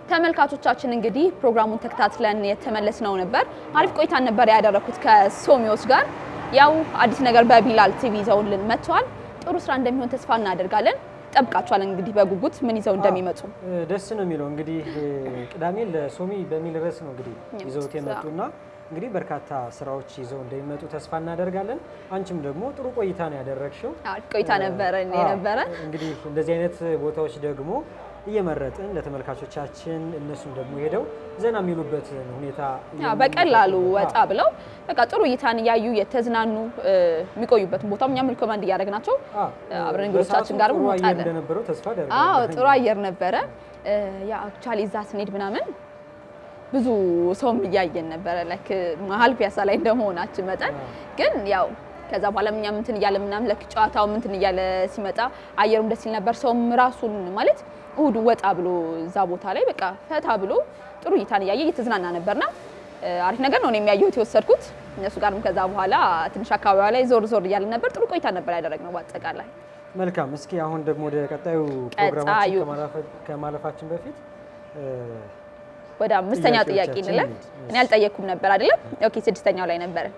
ተመልካቾቻችን እንግዲህ ፕሮግራሙን ተከታትለን የተመለስነው ነበር። አሪፍ ቆይታን ነበር ያደረኩት ከሶሚዎች ጋር። ያው አዲስ ነገር በቢላል ቲቪ ይዘውልን መጥተዋል። ጥሩ ስራ እንደሚሆን ተስፋ እናደርጋለን። ጠብቃቸዋለን እንግዲህ በጉጉት ምን ይዘው እንደሚመጡ። ደስ ነው የሚለው እንግዲህ ቅዳሜ ለሶሚ በሚል ርዕስ ነው እንግዲህ ይዘውት የመጡና እንግዲህ በርካታ ስራዎች ይዘው እንደሚመጡ ተስፋ እናደርጋለን። አንቺም ደግሞ ጥሩ ቆይታ ነው ያደረግሽው። አሪፍ ቆይታ ነበረ የነበረ እንግዲህ እንደዚህ አይነት ቦታዎች ደግሞ እየመረጥን ለተመልካቾቻችን እነሱም ደግሞ ሄደው ዘና የሚሉበትን ሁኔታ ያ በቀላሉ ወጣ ብለው በቃ ጥሩ እይታን እያዩ የተዝናኑ የሚቆዩበትን ቦታም እኛም ሪኮመንድ እያደረግናቸው አብረን እንግዶቻችን ጋር ጥሩ አየር እንወጣለን። እንደነበረው ተስፋ አዎ አደርጋለሁ። ጥሩ አየር ነበረ። ያ አክቹዋሊ እዛ ስንሄድ ምናምን ብዙ ሰውም እያየን ነበረ ላይክ መሀል ፒያሳ ላይ እንደመሆናችን መጠን ግን ያው ከዛ በኋላ እኛም እንትን እያለ ምናምን ለክ ጨዋታው እንትን እያለ ሲመጣ አየሩም ደስ ይል ነበር። ሰውም ራሱን ማለት እሁድ ወጣ ብሎ እዛ ቦታ ላይ በቃ ፈታ ብሎ ጥሩ እይታን እያየ እየተዝናና ነበርና አሪፍ ነገር ነው እኔ የሚያየሁት የወሰድኩት። እነሱ ጋርም ከዛ በኋላ ትንሽ አካባቢዋ ላይ ዞር ዞር እያለ ነበር። ጥሩ ቆይታ ነበር ያደረግነው በአጠቃላይ። መልካም። እስኪ አሁን ደግሞ ወደ ቀጣዩ ቀጣዩ ፕሮግራማችን ከማለፈ- ከማለፋችን በፊት እ፣ ወደ አምስተኛው ጥያቄ ጥያቄዎቻችን እንለፍ። እንሂድ። እኔ አልጠየቅኩም ነበር አይደለም? ኦኬ ስድስተኛው ላይ ነበረ።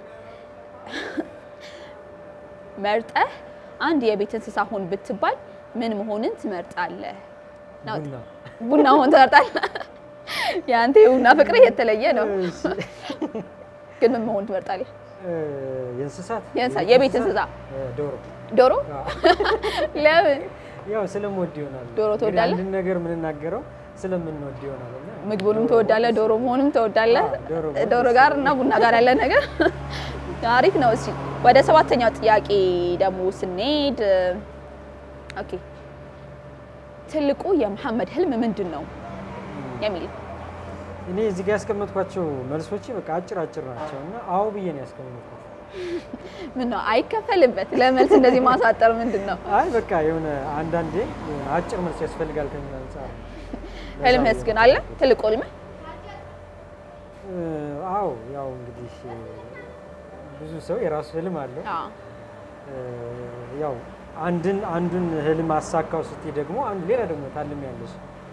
መርጠህ አንድ የቤት እንስሳ ሁን ብትባል ምን መሆንን ትመርጣለህ? ነው። ቡና ቡና መሆን ትመርጣለህ? የአንተ የቡና ፍቅርህ የተለየ ነው። እሺ። ግን ምን መሆን ትመርጣለህ? እ፣ የእንስሳት የእንስሳ- የቤት እንስሳ እ፣ ዶሮ ዶሮ? አዎ። ለምን? ያው ስለምወድ ይሆናል። ዶሮ እንግዲህ ትወዳለህ? አንድን ነገር የምንናገረው ስለምንወድ ይሆናል እና ምግቡንም ትወዳለህ፣ ዶሮ መሆንም ትወዳለህ። አዎ፣ ዶሮ መሆን ዶሮ ደስ ጋር እና ቡና ጋር ያለ ነገር አሪፍ ነው። እሺ ወደ ሰባተኛው ጥያቄ ደግሞ ስንሄድ ኦኬ ትልቁ የመሐመድ ህልም ምንድን ነው የሚል እኔ እዚህ ጋር ያስቀመጥኳቸው መልሶች በቃ አጭር አጭር ናቸው እና አዎ ብዬ ነው ያስቀመጥኩት። ምን ነው አይከፈልበት ለመልስ እንደዚህ ማሳጠር ምንድን ነው? አይ በቃ የሆነ አንዳንዴ የሆነ አጭር መልስ ያስፈልጋል ከሚል አንጻር ነው። ለዛ ህልምህስ ብዬ ግን ነው አለ ያስቀመጥኩት። ትልቁ ህልምህ? እ፣ አዎ ያው እንግዲህ እ፣ ብዙ ሰው የራሱ ህልም አለው። አዎ እ፣ ያው አንድን አንዱን ህልም አሳካው ስትይ ደግሞ አንዱ ሌላ ደግሞ ታልም ያለሽ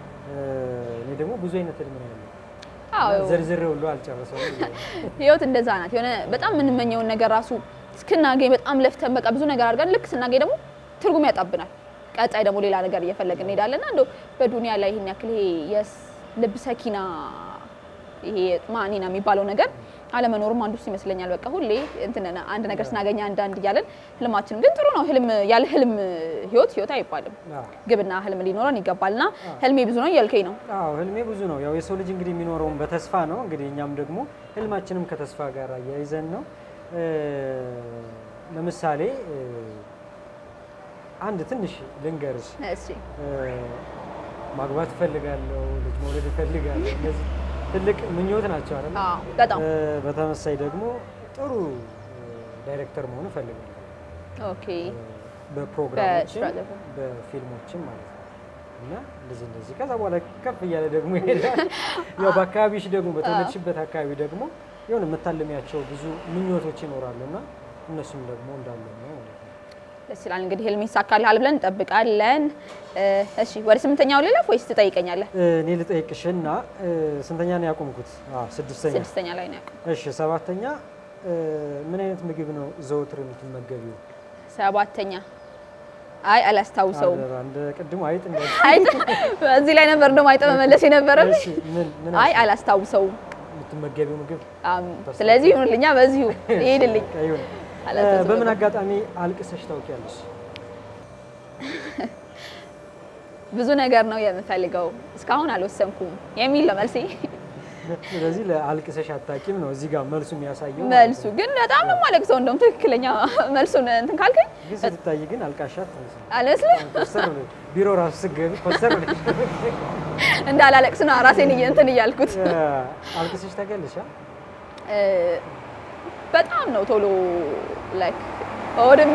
እኔ ደግሞ ብዙ አይነት ህልም ነው ያለው አዎ ዘርዝሬ ሁሉ አልጨረሰውም። ህይወት እንደዛ ናት። የሆነ በጣም የምንመኘውን ነገር ራሱ እስክናገኝ በጣም ለፍተን በቃ ብዙ ነገር አድርገን ልክ ስናገኝ ደግሞ ትርጉም ያጣብናል። ቀጣይ ደግሞ ሌላ ነገር እየፈለግን እንሄዳለን እና እንደው በዱንያ ላይ ይሄን ያክል ይሄ የልብ ሰኪና ይሄ ማኒና የሚባለው ነገር አለመኖሩም አንዱ እሱ ይመስለኛል። በቃ ሁሌ እንትን አንድ ነገር ስናገኝ አንዳንድ እያለን ህልማችን ግን ጥሩ ነው። ህልም ያለ ህልም ህይወት ህይወት አይባልም። አዎ ግብና ህልም ሊኖረን ይገባልና ህልሜ ብዙ ነው እያልከኝ ነው። አዎ ህልሜ ብዙ ነው። ያው የሰው ልጅ እንግዲህ የሚኖረውም በተስፋ ነው። እንግዲህ እኛም ደግሞ ህልማችንም ከተስፋ ጋር አያይዘን ነው። እ፣ ለምሳሌ እ፣ አንድ ትንሽ ልንገርሽ። እሺ እ፣ ማግባት እፈልጋለሁ፣ ልጅ መውለድ እፈልጋለሁ። እነዚህ ትልቅ ምኞት ናቸው አይደል? አዎ በጣም እ፣ በተመሳይ ደግሞ ጥሩ እ፣ ዳይሬክተር መሆን እፈልጋለሁ። ኦኬ በፕሮግራሞችም በስራ ዘርፍ። በፊልሞችም ማለት ነው። እና እንደዚህ እንደዚህ ከዛ በኋላ ከፍ እያለ ደግሞ ይሄዳል። ያው በአካባቢሽ ደግሞ በተወለድሽበት አካባቢ ደግሞ የሆነ የምታልሚያቸው ብዙ ምኞቶች ይኖራሉ እና እነሱም ደግሞ እንዳለ ነው ማለት ነው። ደስ ይላል። እንግዲህ ህልም ይሳካልሃል ብለን እንጠብቃለን። እ፣ እሺ ወደ ስምንተኛው ልለፍ ወይስ ትጠይቀኛለህ? እ፣ እኔ ልጠይቅሽና እ፣ ስንተኛ ነው ያቆምኩት? አዎ ስድስተኛ። ስድስተኛ ላይ ነው ያውቁ። እሺ ሰባተኛ እ፣ ምን አይነት ምግብ ነው ዘወትር የምትመገቢው? ሰባተኛ አይ አላስታውሰውም። አደራ፣ እንደ ቅድሙ አይጥ እንደ አይጥ እዚህ ላይ ነበር እንደውም አይጥ መመለስ የነበረብኝ። እሺ፣ ምን ምን አይ አላስታውሰውም። የምትመገቢው ምግብ አም፣ ስለዚህ ይሁንልኛ፣ በዚሁ ይሄድልኝ። ይሁን። አላስታውሰውም። በምን አጋጣሚ አልቅሰሽ ታውቂያለሽ? ብዙ ነገር ነው የምፈልገው እስካሁን አልወሰንኩም የሚል ነው መልሴ። ስለዚህ ለአልቅሰሽ አታውቂም ነው እዚህ ጋር መልሱ የሚያሳየው ማለት መልሱ ነው። ግን በጣም ነው የማለቅሰው። እንደውም ትክክለኛ መልሱን እንትን ካልከኝ ግን ስትታይ ግን አልቃሻት ትመስል አልመስልም። ኮስተር ብለሽ ቢሮ ራሱ ስትገቢ ኮስተር ብለሽ እንዳላለቅስ ነው ራሴን እየ- እንትን እያልኩት እ፣ አልቅሰሽ ታውቂያለሽ? አ? እ፣ በጣም ነው ቶሎ ላይክ ሆድም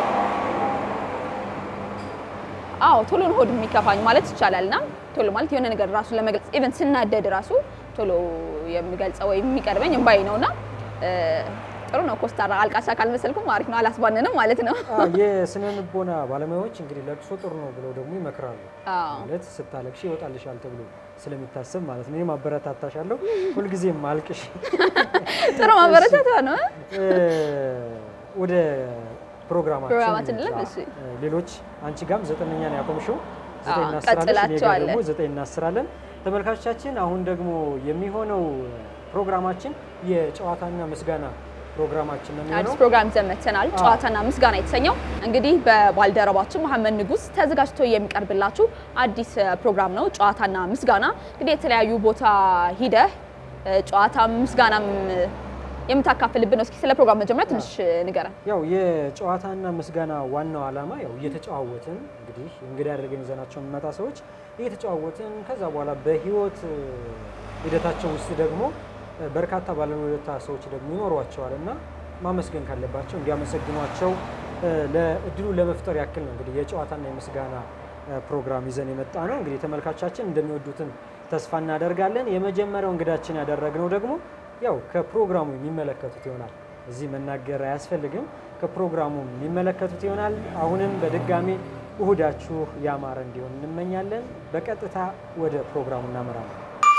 አዎ ቶሎ ነው ሆድ የሚከፋኝ ማለት ይቻላል። እና ቶሎ ማለት የሆነ ነገር ራሱ ለመግለጽ ኢቨን ስናደድ ራሱ ቶሎ የሚገልጸው ወይም የሚቀርበኝ እምባዬ ነው እና እ፣ ጥሩ ነው። ኮስታራ አልቃሻ ካልመሰልኩም አሪፍ ነው። አላስባንንም ማለት ነው። አዎ፣ የስነ ልቦና ባለሙያዎች እንግዲህ ለቅሶ ጥሩ ነው ብለው ደግሞ ይመክራሉ። አዎ ማለት ስታለቅሽ ይወጣልሻል ተብሎ ስለሚታሰብ ማለት ነው። እኔም አበረታታሻለሁ። ሁልጊዜም አልቅሽ። ጥሩ ማበረታታ ነው። እ፣ ወደ ፕሮግራማችን ፕሮግራማችን እንግባ። ልብ፣ እሺ። እ፣ ሌሎች አንቺ ጋም ዘጠነኛ ነው ያቆምሽው። ዘጠኝ አዎ፣ እናስራለን፣ እኔ ጋር ቀጥላቸዋለን። ደግሞ ዘጠኝ እናስራለን። ተመልካቾቻችን አሁን ደግሞ የሚሆነው ፕሮግራማችን የጨዋታና ምስጋና ፕሮግራማችን ነው አዲስ የሚሆነው። ፕሮግራም ይዘን መጥተናል። ጨዋታና ምስጋና የተሰኘው እንግዲህ በባልደረባችን መሐመድ ንጉስ ተዘጋጅቶ የሚቀርብላችሁ አዲስ እ, ፕሮግራም ነው። ጨዋታና ምስጋና እንግዲህ የተለያዩ ቦታ ሂደህ እ, ጨዋታ ምስጋናም እ, የምታካፍልብን ነው። እስኪ ስለ ፕሮግራም መጀመሪያ ትንሽ እ, ንገረን። ያው የጨዋታና ምስጋና ዋናው ዓላማ ያው እየተጨዋወትን እንግዲህ እንግዳ አድርገን ይዘናቸው የሚመጣ ሰዎች እየተጨዋወትን ከዛ በኋላ በህይወት እ, ሂደታቸው ውስጥ ደግሞ እ, በርካታ ባለውለታ ሰዎች ደግሞ ይኖሯቸዋል እና ማመስገን ካለባቸው እንዲያመሰግኗቸው እ, ለእድሉ ለመፍጠር ያክል ነው እንግዲህ የጨዋታና የምስጋና እ, ፕሮግራም ይዘን የመጣ ነው። እንግዲህ ተመልካቻችን እንደሚወዱትን ተስፋ እናደርጋለን። የመጀመሪያው እንግዳችን ያደረግነው ደግሞ ያው ከፕሮግራሙ የሚመለከቱት ይሆናል። እዚህ መናገር አያስፈልግም። ከፕሮግራሙ የሚመለከቱት ይሆናል። አሁንም በድጋሚ እሁዳችሁ ያማረ እንዲሆን እንመኛለን። በቀጥታ ወደ ፕሮግራሙ እናመራለን።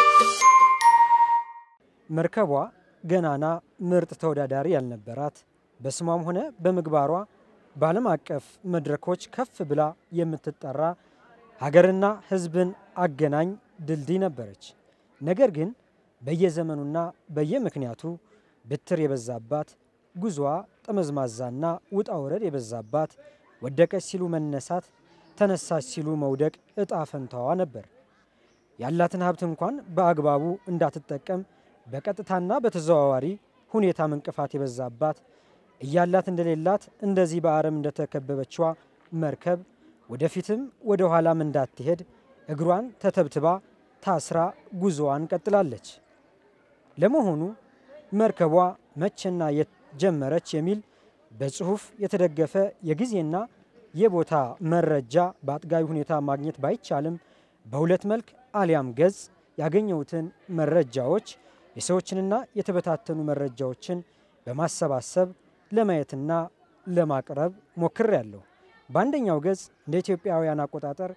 መርከቧ ገናና ምርጥ ተወዳዳሪ ያልነበራት በስሟም ሆነ በምግባሯ በዓለም አቀፍ መድረኮች ከፍ ብላ የምትጠራ ሀገርና ሕዝብን አገናኝ ድልድይ ነበረች። ነገር ግን በየዘመኑና በየምክንያቱ ብትር የበዛባት ጉዞዋ ጠመዝማዛና ውጣ ውረድ የበዛባት ወደቀች ሲሉ መነሳት፣ ተነሳች ሲሉ መውደቅ እጣ ፈንታዋ ነበር። ያላትን ሀብት እንኳን በአግባቡ እንዳትጠቀም በቀጥታና በተዘዋዋሪ ሁኔታም እንቅፋት የበዛባት እያላት እንደሌላት እንደዚህ በአረም እንደተከበበችዋ መርከብ ወደፊትም ወደ ኋላም እንዳትሄድ እግሯን ተተብትባ ታስራ ጉዞዋን ቀጥላለች። ለመሆኑ መርከቧ መቼና የት ጀመረች የሚል በጽሁፍ የተደገፈ የጊዜና የቦታ መረጃ በአጥጋቢ ሁኔታ ማግኘት ባይቻልም በሁለት መልክ አሊያም ገጽ ያገኘሁትን መረጃዎች የሰዎችንና የተበታተኑ መረጃዎችን በማሰባሰብ ለማየትና ለማቅረብ ሞክሬያለሁ። በአንደኛው ገጽ እንደ ኢትዮጵያውያን አቆጣጠር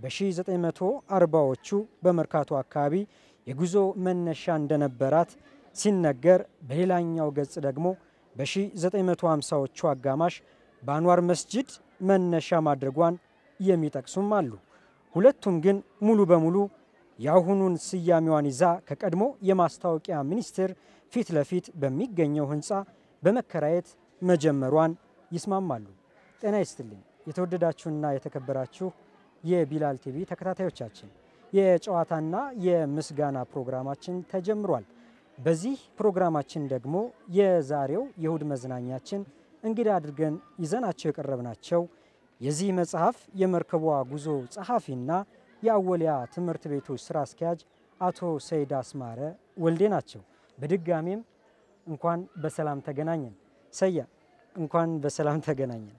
በ1940ዎቹ በመርካቶ አካባቢ የጉዞ መነሻ እንደነበራት ሲነገር፣ በሌላኛው ገጽ ደግሞ በ1950ዎቹ አጋማሽ በአንዋር መስጅድ መነሻ ማድረጓን የሚጠቅሱም አሉ። ሁለቱም ግን ሙሉ በሙሉ የአሁኑን ስያሜዋን ይዛ ከቀድሞ የማስታወቂያ ሚኒስቴር ፊት ለፊት በሚገኘው ሕንፃ በመከራየት መጀመሯን ይስማማሉ። ጤና ይስጥልኝ የተወደዳችሁና የተከበራችሁ የቢላል ቲቪ ተከታታዮቻችን የጨዋታና የምስጋና ፕሮግራማችን ተጀምሯል። በዚህ ፕሮግራማችን ደግሞ የዛሬው የእሁድ መዝናኛችን እንግዳ አድርገን ይዘናቸው የቀረብናቸው የዚህ መጽሐፍ የመርከቧ ጉዞ ጸሐፊና የአወሊያ ትምህርት ቤቶች ስራ አስኪያጅ አቶ ሰይድ አስማረ ወልዴ ናቸው። በድጋሜም እንኳን በሰላም ተገናኘን። ሰያ እንኳን በሰላም ተገናኘን።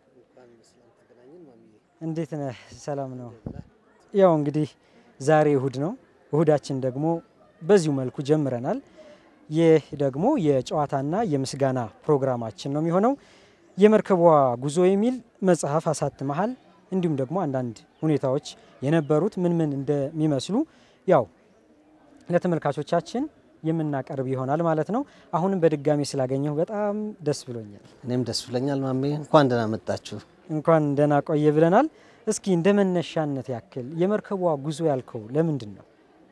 እንዴት ነህ? ሰላም ነው? ያው እንግዲህ ዛሬ እሁድ ነው። እሁዳችን ደግሞ በዚሁ መልኩ ጀምረናል። ይህ ደግሞ የጨዋታና የምስጋና ፕሮግራማችን ነው የሚሆነው። የመርከቧ ጉዞ የሚል መጽሐፍ አሳትመሃል። እንዲሁም ደግሞ አንዳንድ ሁኔታዎች የነበሩት ምን ምን እንደሚመስሉ ያው ለተመልካቾቻችን የምናቀርብ ይሆናል ማለት ነው። አሁንም በድጋሚ ስላገኘሁ በጣም ደስ ብሎኛል። እኔም ደስ ብለኛል ማሜ፣ እንኳን ደህና መጣችሁ። እንኳን ደህና ቆየ ብለናል። እስኪ እንደ መነሻነት ያክል የመርከቧ ጉዞ ያልከው ለምንድን ነው?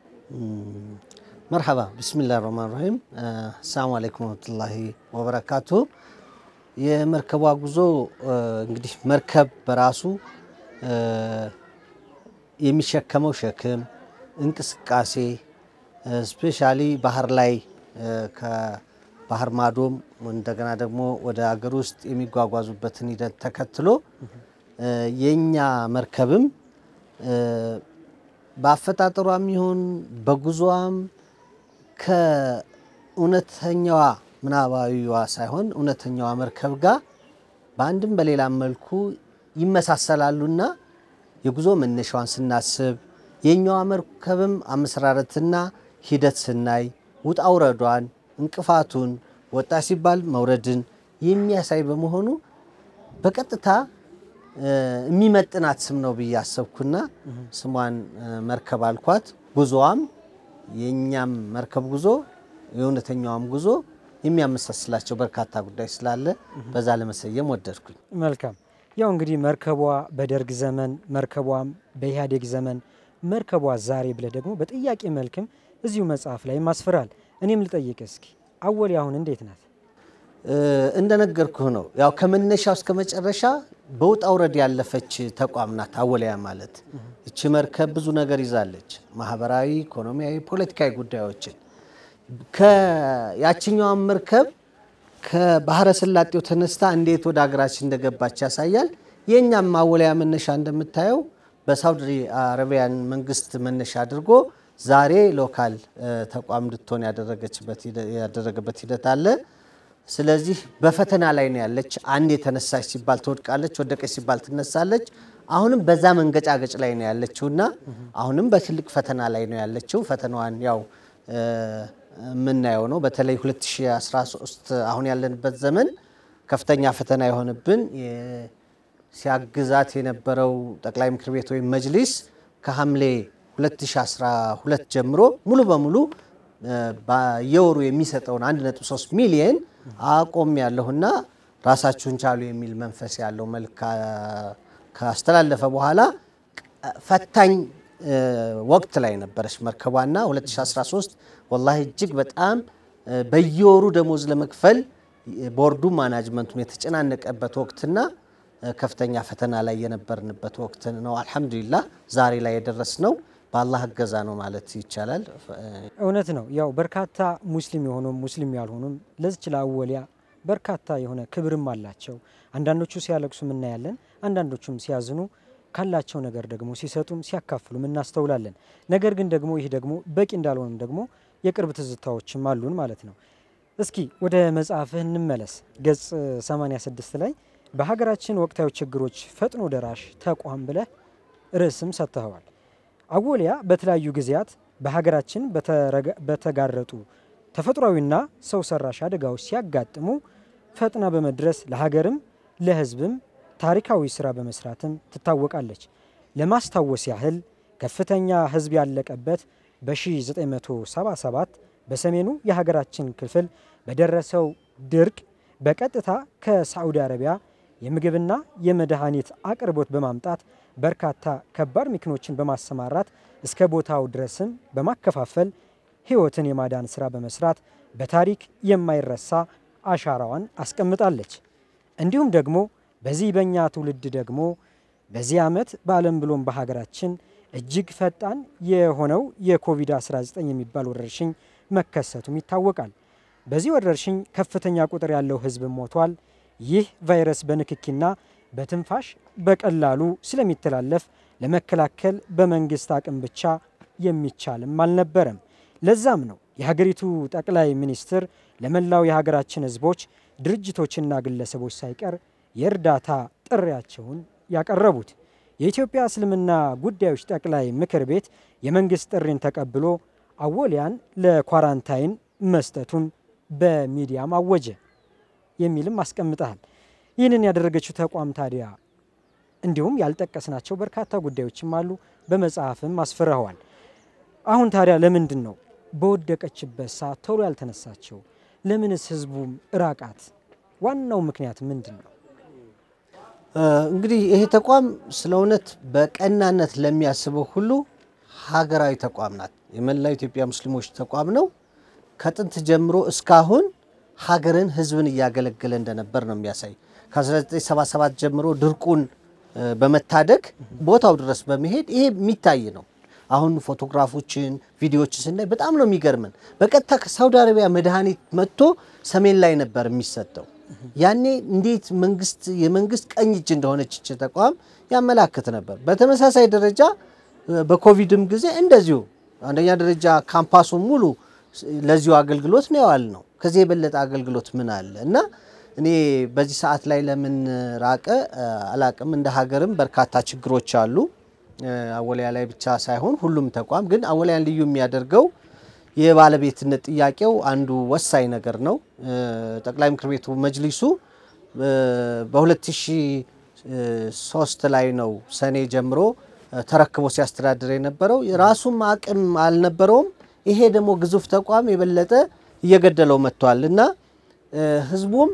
መርሐባ ብስሚላህ ረህማን ረሂም። አሰላሙ አለይኩም ወረህመቱላሂ ወበረካቱ። የመርከቧ ጉዞ እንግዲህ መርከብ በራሱ የሚሸከመው ሸክም እንቅስቃሴ ስፔሻሊ ባህር ላይ ከባህር ማዶም እንደገና ደግሞ ወደ አገር ውስጥ የሚጓጓዙበትን ሂደት ተከትሎ የእኛ መርከብም በአፈጣጠሯም ይሁን በጉዞዋም ከእውነተኛዋ ምናባዊዋ ሳይሆን እውነተኛዋ መርከብ ጋር በአንድም በሌላም መልኩ ይመሳሰላሉና የጉዞ መነሻዋን ስናስብ የኛዋ መርከብም አመሰራረትና ሂደት ስናይ ውጣ ውረዷን፣ እንቅፋቱን፣ ወጣ ሲባል መውረድን፣ የሚያሳይ በመሆኑ በቀጥታ የሚመጥናት ስም ነው ብዬ አሰብኩና ስሟን መርከብ አልኳት። ጉዞዋም የእኛም መርከብ ጉዞ የእውነተኛዋም ጉዞ የሚያመሳስላቸው በርካታ ጉዳይ ስላለ በዛ ለመሰየም ወደድኩኝ። መልካም። ያው እንግዲህ መርከቧ በደርግ ዘመን፣ መርከቧም በኢህአዴግ ዘመን፣ መርከቧ ዛሬ ብለህ ደግሞ በጥያቄ መልክም እዚሁ መጽሐፍ ላይ ማስፈራል። እኔም ልጠይቅ እስኪ አወሊያ አሁን እንዴት ናት? እንደነገርኩህ ነው። ያው ከመነሻው እስከ መጨረሻ በውጣ ውረድ ያለፈች ተቋም ናት አወሊያ ማለት። እቺ መርከብ ብዙ ነገር ይዛለች፣ ማህበራዊ፣ ኢኮኖሚያዊ፣ ፖለቲካዊ ጉዳዮችን ያችኛዋን መርከብ ከባህረ ሰላጤው ተነስታ እንዴት ወደ ሀገራችን እንደገባች ያሳያል። የእኛም አወሊያ መነሻ እንደምታየው በሳውዲ አረቢያን መንግስት መነሻ አድርጎ ዛሬ ሎካል ተቋም እንድትሆን ያደረገበት ሂደት አለ። ስለዚህ በፈተና ላይ ነው ያለች። አንድ የተነሳች ሲባል ትወድቃለች፣ ወደቀች ሲባል ትነሳለች። አሁንም በዛ መንገጫገጭ ላይ ነው ያለችው እና አሁንም በትልቅ ፈተና ላይ ነው ያለችው። ፈተናዋን ያው የምናየው ነው። በተለይ 2013 አሁን ያለንበት ዘመን ከፍተኛ ፈተና የሆነብን ሲያግዛት የነበረው ጠቅላይ ምክር ቤት ወይም መጅሊስ ከሐምሌ 2012 ጀምሮ ሙሉ በሙሉ በየወሩ የሚሰጠውን 1.3 ሚሊየን አቆም ያለሁና ራሳችሁን ቻሉ የሚል መንፈስ ያለው መልክ ካስተላለፈ በኋላ ፈታኝ ወቅት ላይ ነበረች መርከቧና 2013 ወላሂ እጅግ በጣም በየወሩ ደሞዝ ለመክፈል ቦርዱ ማናጅመንቱም የተጨናነቀበት ወቅትና ከፍተኛ ፈተና ላይ የነበርንበት ወቅት ነው። አልሐምዱሊላህ ዛሬ ላይ የደረስነው በአላህ እገዛ ነው ማለት ይቻላል። እውነት ነው። ያው በርካታ ሙስሊም የሆኑም ሙስሊም ያልሆኑም ለዚች ለአወሊያ በርካታ የሆነ ክብርም አላቸው። አንዳንዶቹ ሲያለቅሱም እናያለን፣ አንዳንዶቹም ሲያዝኑ ካላቸው ነገር ደግሞ ሲሰጡም ሲያካፍሉም እናስተውላለን። ነገር ግን ደግሞ ይህ ደግሞ በቂ እንዳልሆንም ደግሞ የቅርብ ትዝታዎችም አሉን ማለት ነው። እስኪ ወደ መጽሐፍህ እንመለስ። ገጽ 86 ላይ በሀገራችን ወቅታዊ ችግሮች ፈጥኖ ደራሽ ተቋም ብለህ ርዕስም ሰጥተኸዋል። አወሊያ በተለያዩ ጊዜያት በሀገራችን በተጋረጡ ተፈጥሯዊና ሰው ሰራሽ አደጋዎች ሲያጋጥሙ ፈጥና በመድረስ ለሀገርም ለሕዝብም ታሪካዊ ስራ በመስራትም ትታወቃለች። ለማስታወስ ያህል ከፍተኛ ሕዝብ ያለቀበት በ1977 በሰሜኑ የሀገራችን ክፍል በደረሰው ድርቅ በቀጥታ ከሳዑዲ አረቢያ የምግብና የመድኃኒት አቅርቦት በማምጣት በርካታ ከባድ መኪኖችን በማሰማራት እስከ ቦታው ድረስም በማከፋፈል ሕይወትን የማዳን ስራ በመስራት በታሪክ የማይረሳ አሻራዋን አስቀምጣለች። እንዲሁም ደግሞ በዚህ በእኛ ትውልድ ደግሞ በዚህ ዓመት በዓለም ብሎም በሀገራችን እጅግ ፈጣን የሆነው የኮቪድ-19 የሚባል ወረርሽኝ መከሰቱም ይታወቃል። በዚህ ወረርሽኝ ከፍተኛ ቁጥር ያለው ሕዝብ ሞቷል። ይህ ቫይረስ በንክኪና በትንፋሽ በቀላሉ ስለሚተላለፍ ለመከላከል በመንግስት አቅም ብቻ የሚቻልም አልነበረም። ለዛም ነው የሀገሪቱ ጠቅላይ ሚኒስትር ለመላው የሀገራችን ሕዝቦች ድርጅቶችና ግለሰቦች ሳይቀር የእርዳታ ጥሪያቸውን ያቀረቡት። የኢትዮጵያ እስልምና ጉዳዮች ጠቅላይ ምክር ቤት የመንግስት ጥሪን ተቀብሎ አወሊያን ለኳራንታይን መስጠቱን በሚዲያም አወጀ የሚልም አስቀምጠሃል። ይህንን ያደረገችው ተቋም ታዲያ እንዲሁም ያልጠቀስናቸው በርካታ ጉዳዮችም አሉ፣ በመጽሐፍም አስፍረኸዋል። አሁን ታዲያ ለምንድን ነው በወደቀችበት ሰዓት ቶሎ ያልተነሳቸው? ለምንስ ህዝቡም እራቃት? ዋናው ምክንያት ምንድን ነው? እንግዲህ ይሄ ተቋም ስለ እውነት በቀናነት ለሚያስበው ሁሉ ሀገራዊ ተቋም ናት። የመላው ኢትዮጵያ ሙስሊሞች ተቋም ነው። ከጥንት ጀምሮ እስካሁን ሀገርን፣ ህዝብን እያገለገለ እንደነበር ነው የሚያሳይ። ከ1977 ጀምሮ ድርቁን በመታደግ ቦታው ድረስ በመሄድ ይሄ የሚታይ ነው። አሁን ፎቶግራፎችን፣ ቪዲዮዎችን ስናይ በጣም ነው የሚገርመን። በቀጥታ ከሳውዲ አረቢያ መድኃኒት መጥቶ ሰሜን ላይ ነበር የሚሰጠው። ያኔ እንዴት መንግስት የመንግስት ቀኝ እጅ እንደሆነች ይህች ተቋም ያመላክት ነበር። በተመሳሳይ ደረጃ በኮቪድም ጊዜ እንደዚሁ አንደኛ ደረጃ ካምፓሱ ሙሉ ለዚሁ አገልግሎት ነው ያዋል ነው። ከዚህ የበለጠ አገልግሎት ምን አለ? እና እኔ በዚህ ሰዓት ላይ ለምን ራቀ አላቅም። እንደ ሀገርም በርካታ ችግሮች አሉ። አወሊያ ላይ ብቻ ሳይሆን ሁሉም ተቋም ግን አወሊያን ልዩ የሚያደርገው የባለቤትነት ጥያቄው አንዱ ወሳኝ ነገር ነው። ጠቅላይ ምክር ቤቱ መጅሊሱ በ2003 ላይ ነው ሰኔ ጀምሮ ተረክቦ ሲያስተዳድር የነበረው። ራሱም አቅም አልነበረውም። ይሄ ደግሞ ግዙፍ ተቋም የበለጠ እየገደለው መጥቷል እና ህዝቡም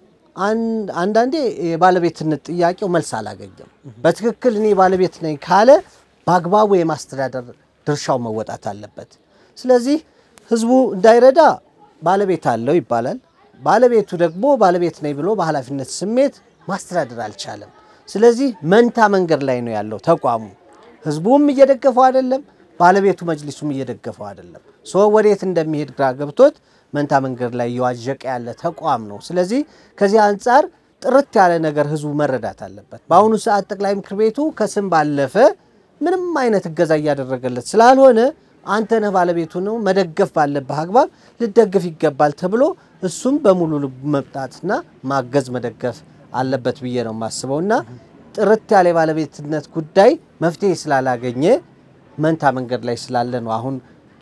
አንዳንዴ የባለቤትነት ጥያቄው መልስ አላገኘም። በትክክል እኔ ባለቤት ነኝ ካለ በአግባቡ የማስተዳደር ድርሻው መወጣት አለበት። ስለዚህ ህዝቡ እንዳይረዳ ባለቤት አለው ይባላል። ባለቤቱ ደግሞ ባለቤት ነኝ ብሎ በኃላፊነት ስሜት ማስተዳደር አልቻለም። ስለዚህ መንታ መንገድ ላይ ነው ያለው ተቋሙ። ህዝቡም እየደገፈው አይደለም፣ ባለቤቱ መጅሊሱም እየደገፈው አይደለም። ሶ ወዴት እንደሚሄድ ግራ ገብቶት መንታ መንገድ ላይ እየዋዠቀ ያለ ተቋም ነው። ስለዚህ ከዚህ አንጻር ጥርት ያለ ነገር ህዝቡ መረዳት አለበት። በአሁኑ ሰዓት ጠቅላይ ምክር ቤቱ ከስም ባለፈ ምንም አይነት እገዛ እያደረገለት ስላልሆነ አንተ ነህ ባለቤቱ ነው መደገፍ ባለብህ አግባብ ልደግፍ ይገባል ተብሎ እሱም በሙሉ ልቡ መምጣትና ማገዝ መደገፍ አለበት ብዬ ነው የማስበው እና ጥርት ያለ የባለቤትነት ጉዳይ መፍትሄ ስላላገኘ መንታ መንገድ ላይ ስላለ ነው አሁን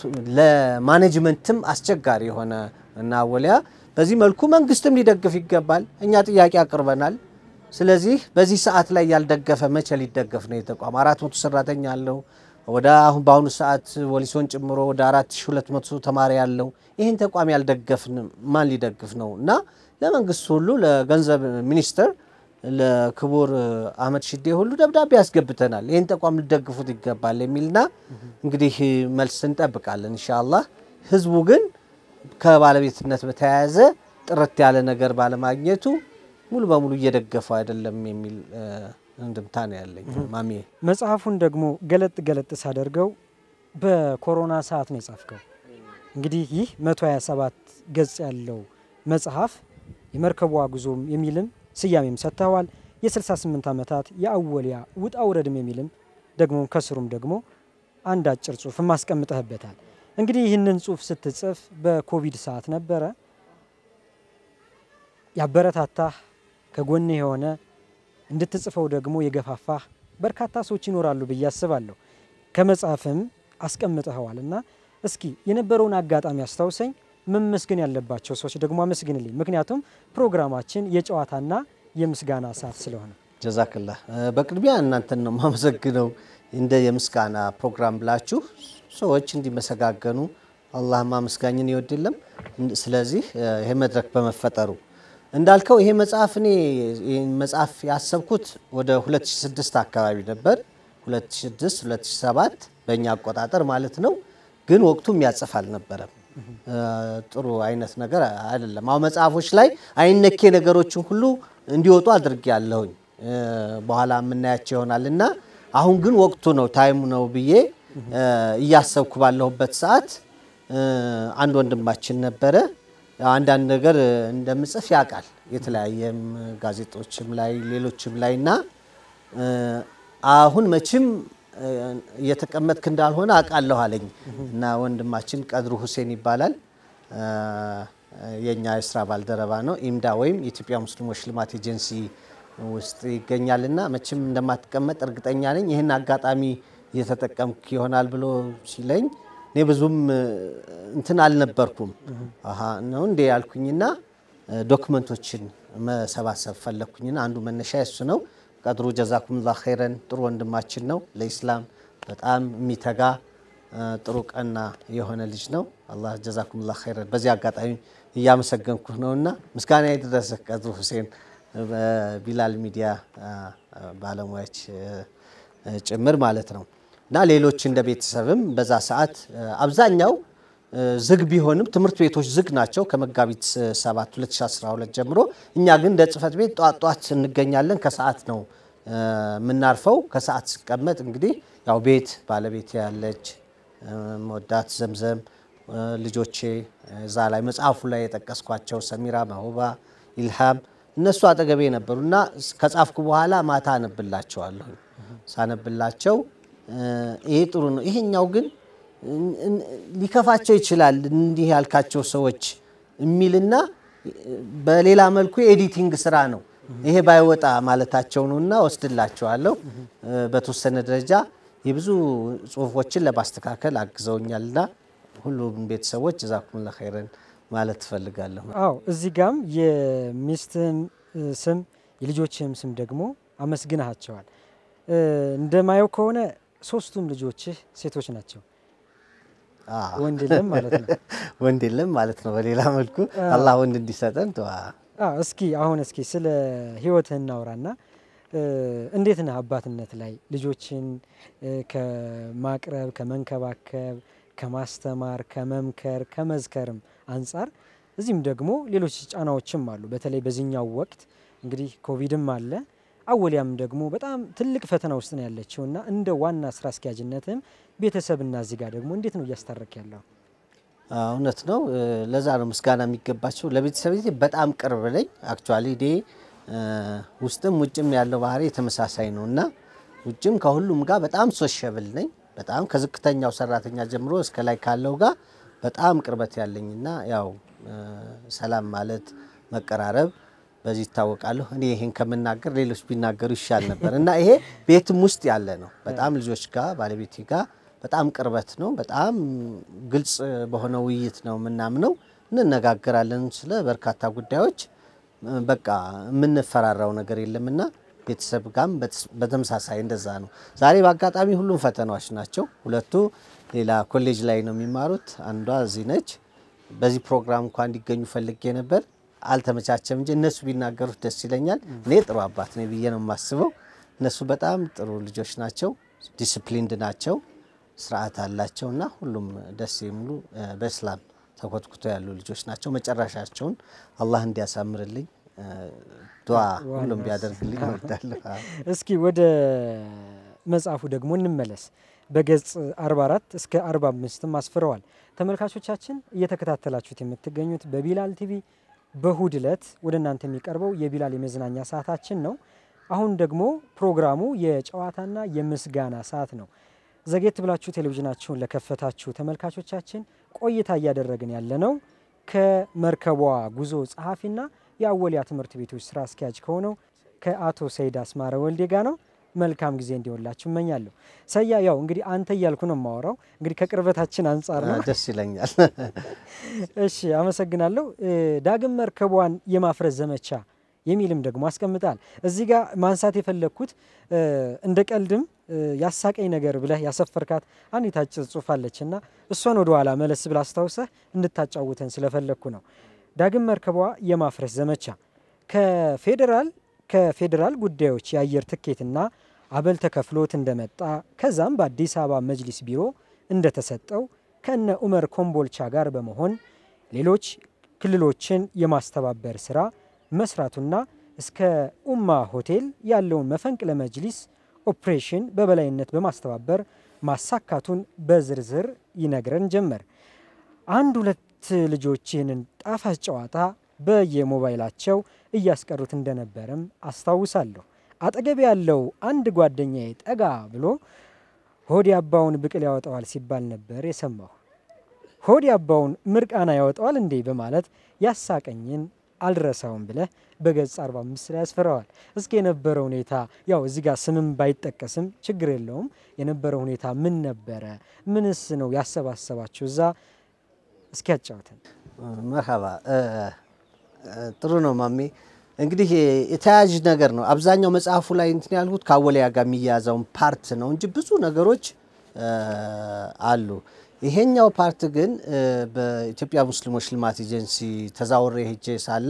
ለማኔጅመንትም አስቸጋሪ የሆነ እና ወሊያ በዚህ መልኩ መንግስትም ሊደግፍ ይገባል። እኛ ጥያቄ አቅርበናል። ስለዚህ በዚህ ሰዓት ላይ ያልደገፈ መቼ ሊደገፍ ነው? የተቋም አራት መቶ ሰራተኛ አለው። ወደ አሁን በአሁኑ ሰዓት ወሊሶን ጨምሮ ወደ አራት ሺ ሁለት መቶ ተማሪ ያለው ይህን ተቋም ያልደገፍን ማን ሊደግፍ ነው? እና ለመንግስት ሁሉ ለገንዘብ ሚኒስትር ለክቡር አህመድ ሽዴ ሁሉ ደብዳቤ ያስገብተናል። ይህን ተቋም ሊደግፉት ይገባል የሚልና እንግዲህ መልስ እንጠብቃለን ኢንሻአላህ። ህዝቡ ግን ከባለቤትነት በተያያዘ ጥርት ያለ ነገር ባለማግኘቱ ሙሉ በሙሉ እየደገፈው አይደለም የሚል እንድምታ ነው ያለኝ። ማሚ መጽሐፉን ደግሞ ገለጥ ገለጥ ሳደርገው በኮሮና ሰዓት ነው የጻፍከው። እንግዲህ ይህ 127 ገጽ ያለው መጽሐፍ የመርከቧ ጉዞም የሚልም ስያሜም ሰጥተዋል። የ68 ዓመታት የአወሊያ ውጣ ውረድም የሚልም ደግሞ ከስሩም ደግሞ አንድ አጭር ጽሁፍ ማስቀምጠህበታል። እንግዲህ ይህንን ጽሁፍ ስትጽፍ በኮቪድ ሰዓት ነበረ። ያበረታታህ ከጎን የሆነ እንድትጽፈው ደግሞ የገፋፋህ በርካታ ሰዎች ይኖራሉ ብዬ አስባለሁ። ከመጽሐፍም አስቀምጠኸዋል እና እስኪ የነበረውን አጋጣሚ አስታውሰኝ። መመስገን ያለባቸው ሰዎች ደግሞ አመስግንልኝ። ምክንያቱም ፕሮግራማችን የጨዋታና የምስጋና ሰዓት ስለሆነ። ጀዛክላህ። በቅድሚያ እናንተን ነው የማመሰግነው። እንደ የምስጋና ፕሮግራም ብላችሁ ሰዎች እንዲመሰጋገኑ አላህ ማመስጋኝን ይወድ የለም። ስለዚህ ይሄ መድረክ በመፈጠሩ እንዳልከው ይሄ መጽሐፍ እኔ ይህን መጽሐፍ ያሰብኩት ወደ 2006 አካባቢ ነበር። 2006 2007 በእኛ አቆጣጠር ማለት ነው። ግን ወቅቱ የሚያጽፍ አልነበረም። ጥሩ አይነት ነገር አይደለም። አሁን መጽሐፎች ላይ አይነኬ ነገሮችን ሁሉ እንዲወጡ አድርጌ ያለሁኝ በኋላ የምናያቸው ይሆናል እና አሁን ግን ወቅቱ ነው ታይሙ ነው ብዬ እያሰብኩ ባለሁበት ሰዓት አንድ ወንድማችን ነበረ አንዳንድ ነገር እንደምጽፍ ያውቃል። የተለያየም ጋዜጦችም ላይ ሌሎችም ላይ እና አሁን መቼም እየተቀመጥክ እንዳልሆነ አውቃለሁ አለኝ እና ወንድማችን ቀድሩ ሁሴን ይባላል። የእኛ የስራ ባልደረባ ነው። ኢምዳ ወይም የኢትዮጵያ ሙስሊሞች ልማት ኤጀንሲ ውስጥ ይገኛል እና መቼም እንደማትቀመጥ እርግጠኛ ነኝ። ይህን አጋጣሚ እየተጠቀምክ ይሆናል ብሎ ሲለኝ እኔ ብዙም እንትን አልነበርኩም። አሀ ነው እንዴ ያልኩኝና ዶክመንቶችን መሰባሰብ ፈለግኩኝና አንዱ መነሻ እሱ ነው። ቀድሩ ጀዛኩምላ ኸይረን ጥሩ ወንድማችን ነው። ለኢስላም በጣም የሚተጋ ጥሩ ቀና የሆነ ልጅ ነው። አላህ ጀዛኩምላ ኸይረን በዚህ አጋጣሚ እያመሰገንኩህ ነውና ምስጋና የደረሰ ቀድሩ ሁሴን በቢላል ሚዲያ ባለሙያዎች ጭምር ማለት ነው እና ሌሎች እንደ ቤተሰብም በዛ ሰዓት አብዛኛው ዝግ ቢሆንም ትምህርት ቤቶች ዝግ ናቸው ከመጋቢት 7 2012 ጀምሮ። እኛ ግን እንደ ጽህፈት ቤት ጧት ጧት እንገኛለን። ከሰዓት ነው የምናርፈው። ከሰዓት ስቀመጥ እንግዲህ ያው ቤት ባለቤት ያለች መወዳት ዘምዘም ልጆቼ እዛ ላይ መጽሐፉ ላይ የጠቀስኳቸው ሰሚራ፣ መሁባ፣ ኢልሃም እነሱ አጠገቤ ነበሩ እና ከጻፍኩ በኋላ ማታ አነብላቸዋለሁ። ሳነብላቸው ይሄ ጥሩ ነው፣ ይሄኛው ግን ሊከፋቸው ይችላል እንዲህ ያልካቸው ሰዎች የሚልና በሌላ መልኩ የኤዲቲንግ ስራ ነው ይሄ ባይወጣ ማለታቸው ነው እና ወስድላቸዋለሁ። በተወሰነ ደረጃ የብዙ ጽሁፎችን ለማስተካከል አግዘውኛልና ሁሉም ቤተሰቦች ጀዛኩሙላ ኸይረን ማለት ትፈልጋለሁ። አዎ እዚህ ጋም የሚስትህን ስም የልጆችህም ስም ደግሞ አመስግናቸዋል። እንደማየው ከሆነ ሶስቱም ልጆችህ ሴቶች ናቸው። አዎ። ወንድ የለም ማለት ነው። ወንድ የለም ማለት ነው። በሌላ መልኩ አላህ ወንድ እንዲሰጠን ዱዓ አዎ፣ እስኪ አሁን እስኪ ስለ ህይወትህ እናውራና እ፣ እንዴት ነህ አባትነት ላይ ልጆችን እ፣ ከማቅረብ ከመንከባከብ፣ ከማስተማር፣ ከመምከር፣ ከመዝከርም አንጻር እዚህም ደግሞ ሌሎች ጫናዎችም አሉ። በተለይ በዚህኛው ወቅት እንግዲህ ኮቪድም አለ አወሊያም ደግሞ በጣም ትልቅ ፈተና ውስጥ ነው ያለችው እና እንደ ዋና ስራ አስኪያጅነትም ቤተሰብና እዚህ ጋር ደግሞ እንዴት ነው እያስታረክ ያለው? አዎ፣ እውነት ነው። እ፣ ለዛ ነው ምስጋና የሚገባቸው። ለቤተሰብ ጊዜ በጣም ቅርብ ነኝ። አክቹዋሊ ዴ ውስጥም ውጭም ያለው ባህሪ ተመሳሳይ ነው እና ውጭም ከሁሉም ጋር በጣም ሶሸብል ነኝ። በጣም ከዝቅተኛው ሰራተኛ ጀምሮ እስከ ላይ ካለው ጋር በጣም ቅርበት ያለኝና ያው እ፣ ሰላም ማለት መቀራረብ በዚህ ይታወቃለሁ። እኔ ይሄን ከምናገር ሌሎች ቢናገሩ ይሻል ነበር እና ይሄ ቤትም ውስጥ ያለ ነው። በጣም ልጆች ጋር ባለቤቴ ጋር በጣም ቅርበት ነው። በጣም ግልጽ በሆነ ውይይት ነው የምናምነው። እንነጋገራለን ስለ በርካታ ጉዳዮች። በቃ የምንፈራራው ነገር የለምና ቤተሰብ ጋም በተመሳሳይ እንደዛ ነው። ዛሬ በአጋጣሚ ሁሉም ፈተናዎች ናቸው። ሁለቱ ሌላ ኮሌጅ ላይ ነው የሚማሩት፣ አንዷ እዚህ ነች። በዚህ ፕሮግራም እንኳ እንዲገኙ ፈልጌ ነበር፣ አልተመቻቸም እንጂ እነሱ ቢናገሩት ደስ ይለኛል። እኔ ጥሩ አባት ነኝ ብዬ ነው የማስበው። እነሱ በጣም ጥሩ ልጆች ናቸው፣ ዲስፕሊንድ ናቸው፣ ስርዓት አላቸው እና ሁሉም ደስ የሚሉ እ፣ በእስላም ተኮትኩቶ ያሉ ልጆች ናቸው። መጨረሻቸውን አላህ እንዲያሳምርልኝ እ፣ ዱዓ ሁሉም ቢያደርግልኝ እወዳለሁ። አዎ። እስኪ ወደ መጽሐፉ ደግሞ እንመለስ። በገጽ 44 እስከ 45ም አስፍረዋል። ተመልካቾቻችን እየተከታተላችሁት የምትገኙት በቢላል ቲቪ በእሁድ ዕለት ወደ እናንተ የሚቀርበው የቢላል የመዝናኛ ሰዓታችን ነው። አሁን ደግሞ ፕሮግራሙ የጨዋታና የምስጋና ሰዓት ነው። ዘጌት ብላችሁ ቴሌቪዥናችሁን ለከፈታችሁ ተመልካቾቻችን ቆይታ እያደረግን ያለነው ከመርከቧ ጉዞ ጸሐፊና የአወሊያ ትምህርት ቤቶች ስራ አስኪያጅ ከሆነው ከአቶ ሰይድ አስማረ ወልዴ ጋር ነው። መልካም ጊዜ እንዲሆንላችሁ እመኛለሁ። ሰያ ያው እንግዲህ አንተ እያልኩ ነው የማወራው እንግዲህ ከቅርበታችን አንጻር ነው። ደስ ይለኛል። እሺ አመሰግናለሁ። እ፣ ዳግም መርከቧን የማፍረስ ዘመቻ የሚልም ደግሞ አስቀምጣል። እዚህ ጋር ማንሳት የፈለግኩት እ፣ እንደ ቀልድም እ፣ ያሳቀኝ ነገር ብለህ ያሰፈርካት አንዲት አጭር ጽሑፍ አለች እና እሷን ወደ ኋላ መለስ ብላ አስታውሰህ እንድታጫውተን ስለፈለግኩ ነው። ዳግም መርከቧ የማፍረስ ዘመቻ ከፌዴራል ከፌዴራል ጉዳዮች የአየር ትኬትና አበል ተከፍሎት እንደመጣ ከዛም በአዲስ አበባ መጅሊስ ቢሮ እንደተሰጠው ከነ ኡመር ኮምቦልቻ ጋር በመሆን ሌሎች ክልሎችን የማስተባበር ስራ መስራቱና እስከ ኡማ ሆቴል ያለውን መፈንቅለ መጅሊስ ኦፕሬሽን በበላይነት በማስተባበር ማሳካቱን በዝርዝር ይነግረን ጀመር። አንድ ሁለት ልጆች ይህንን ጣፋጭ ጨዋታ በየሞባይላቸው እያስቀሩት እንደነበረም አስታውሳለሁ። አጠገብ ያለው አንድ ጓደኛዬ ጠጋ ብሎ ሆድ አባውን ብቅል ያወጣዋል ሲባል ነበር የሰማሁ። ሆድ አባውን ምርቃና ያወጣዋል እንዴ በማለት ያሳቀኝን አልረሳውም ብለህ በገጽ 45 ላይ ያስፈራዋል። እስኪ የነበረው ሁኔታ ያው እዚህ ጋር ስምም ባይጠቀስም ችግር የለውም። የነበረው ሁኔታ ምን ነበረ? ምንስ ነው ያሰባሰባችሁ እዛ? እስኪ ያጫውተን። መርሀባ እ፣ እ፣ ጥሩ ነው ማሜ። እንግዲህ የተያያዥ ነገር ነው። አብዛኛው መጽሐፉ ላይ እንትን ያልኩት ከአወሊያ ጋር የሚያያዘውን ፓርት ነው እንጂ ብዙ ነገሮች እ፣ አሉ። ይሄኛው ፓርት ግን እ፣ በኢትዮጵያ ሙስሊሞች ልማት ኤጀንሲ ተዛውሬ ሄጄ ሳለ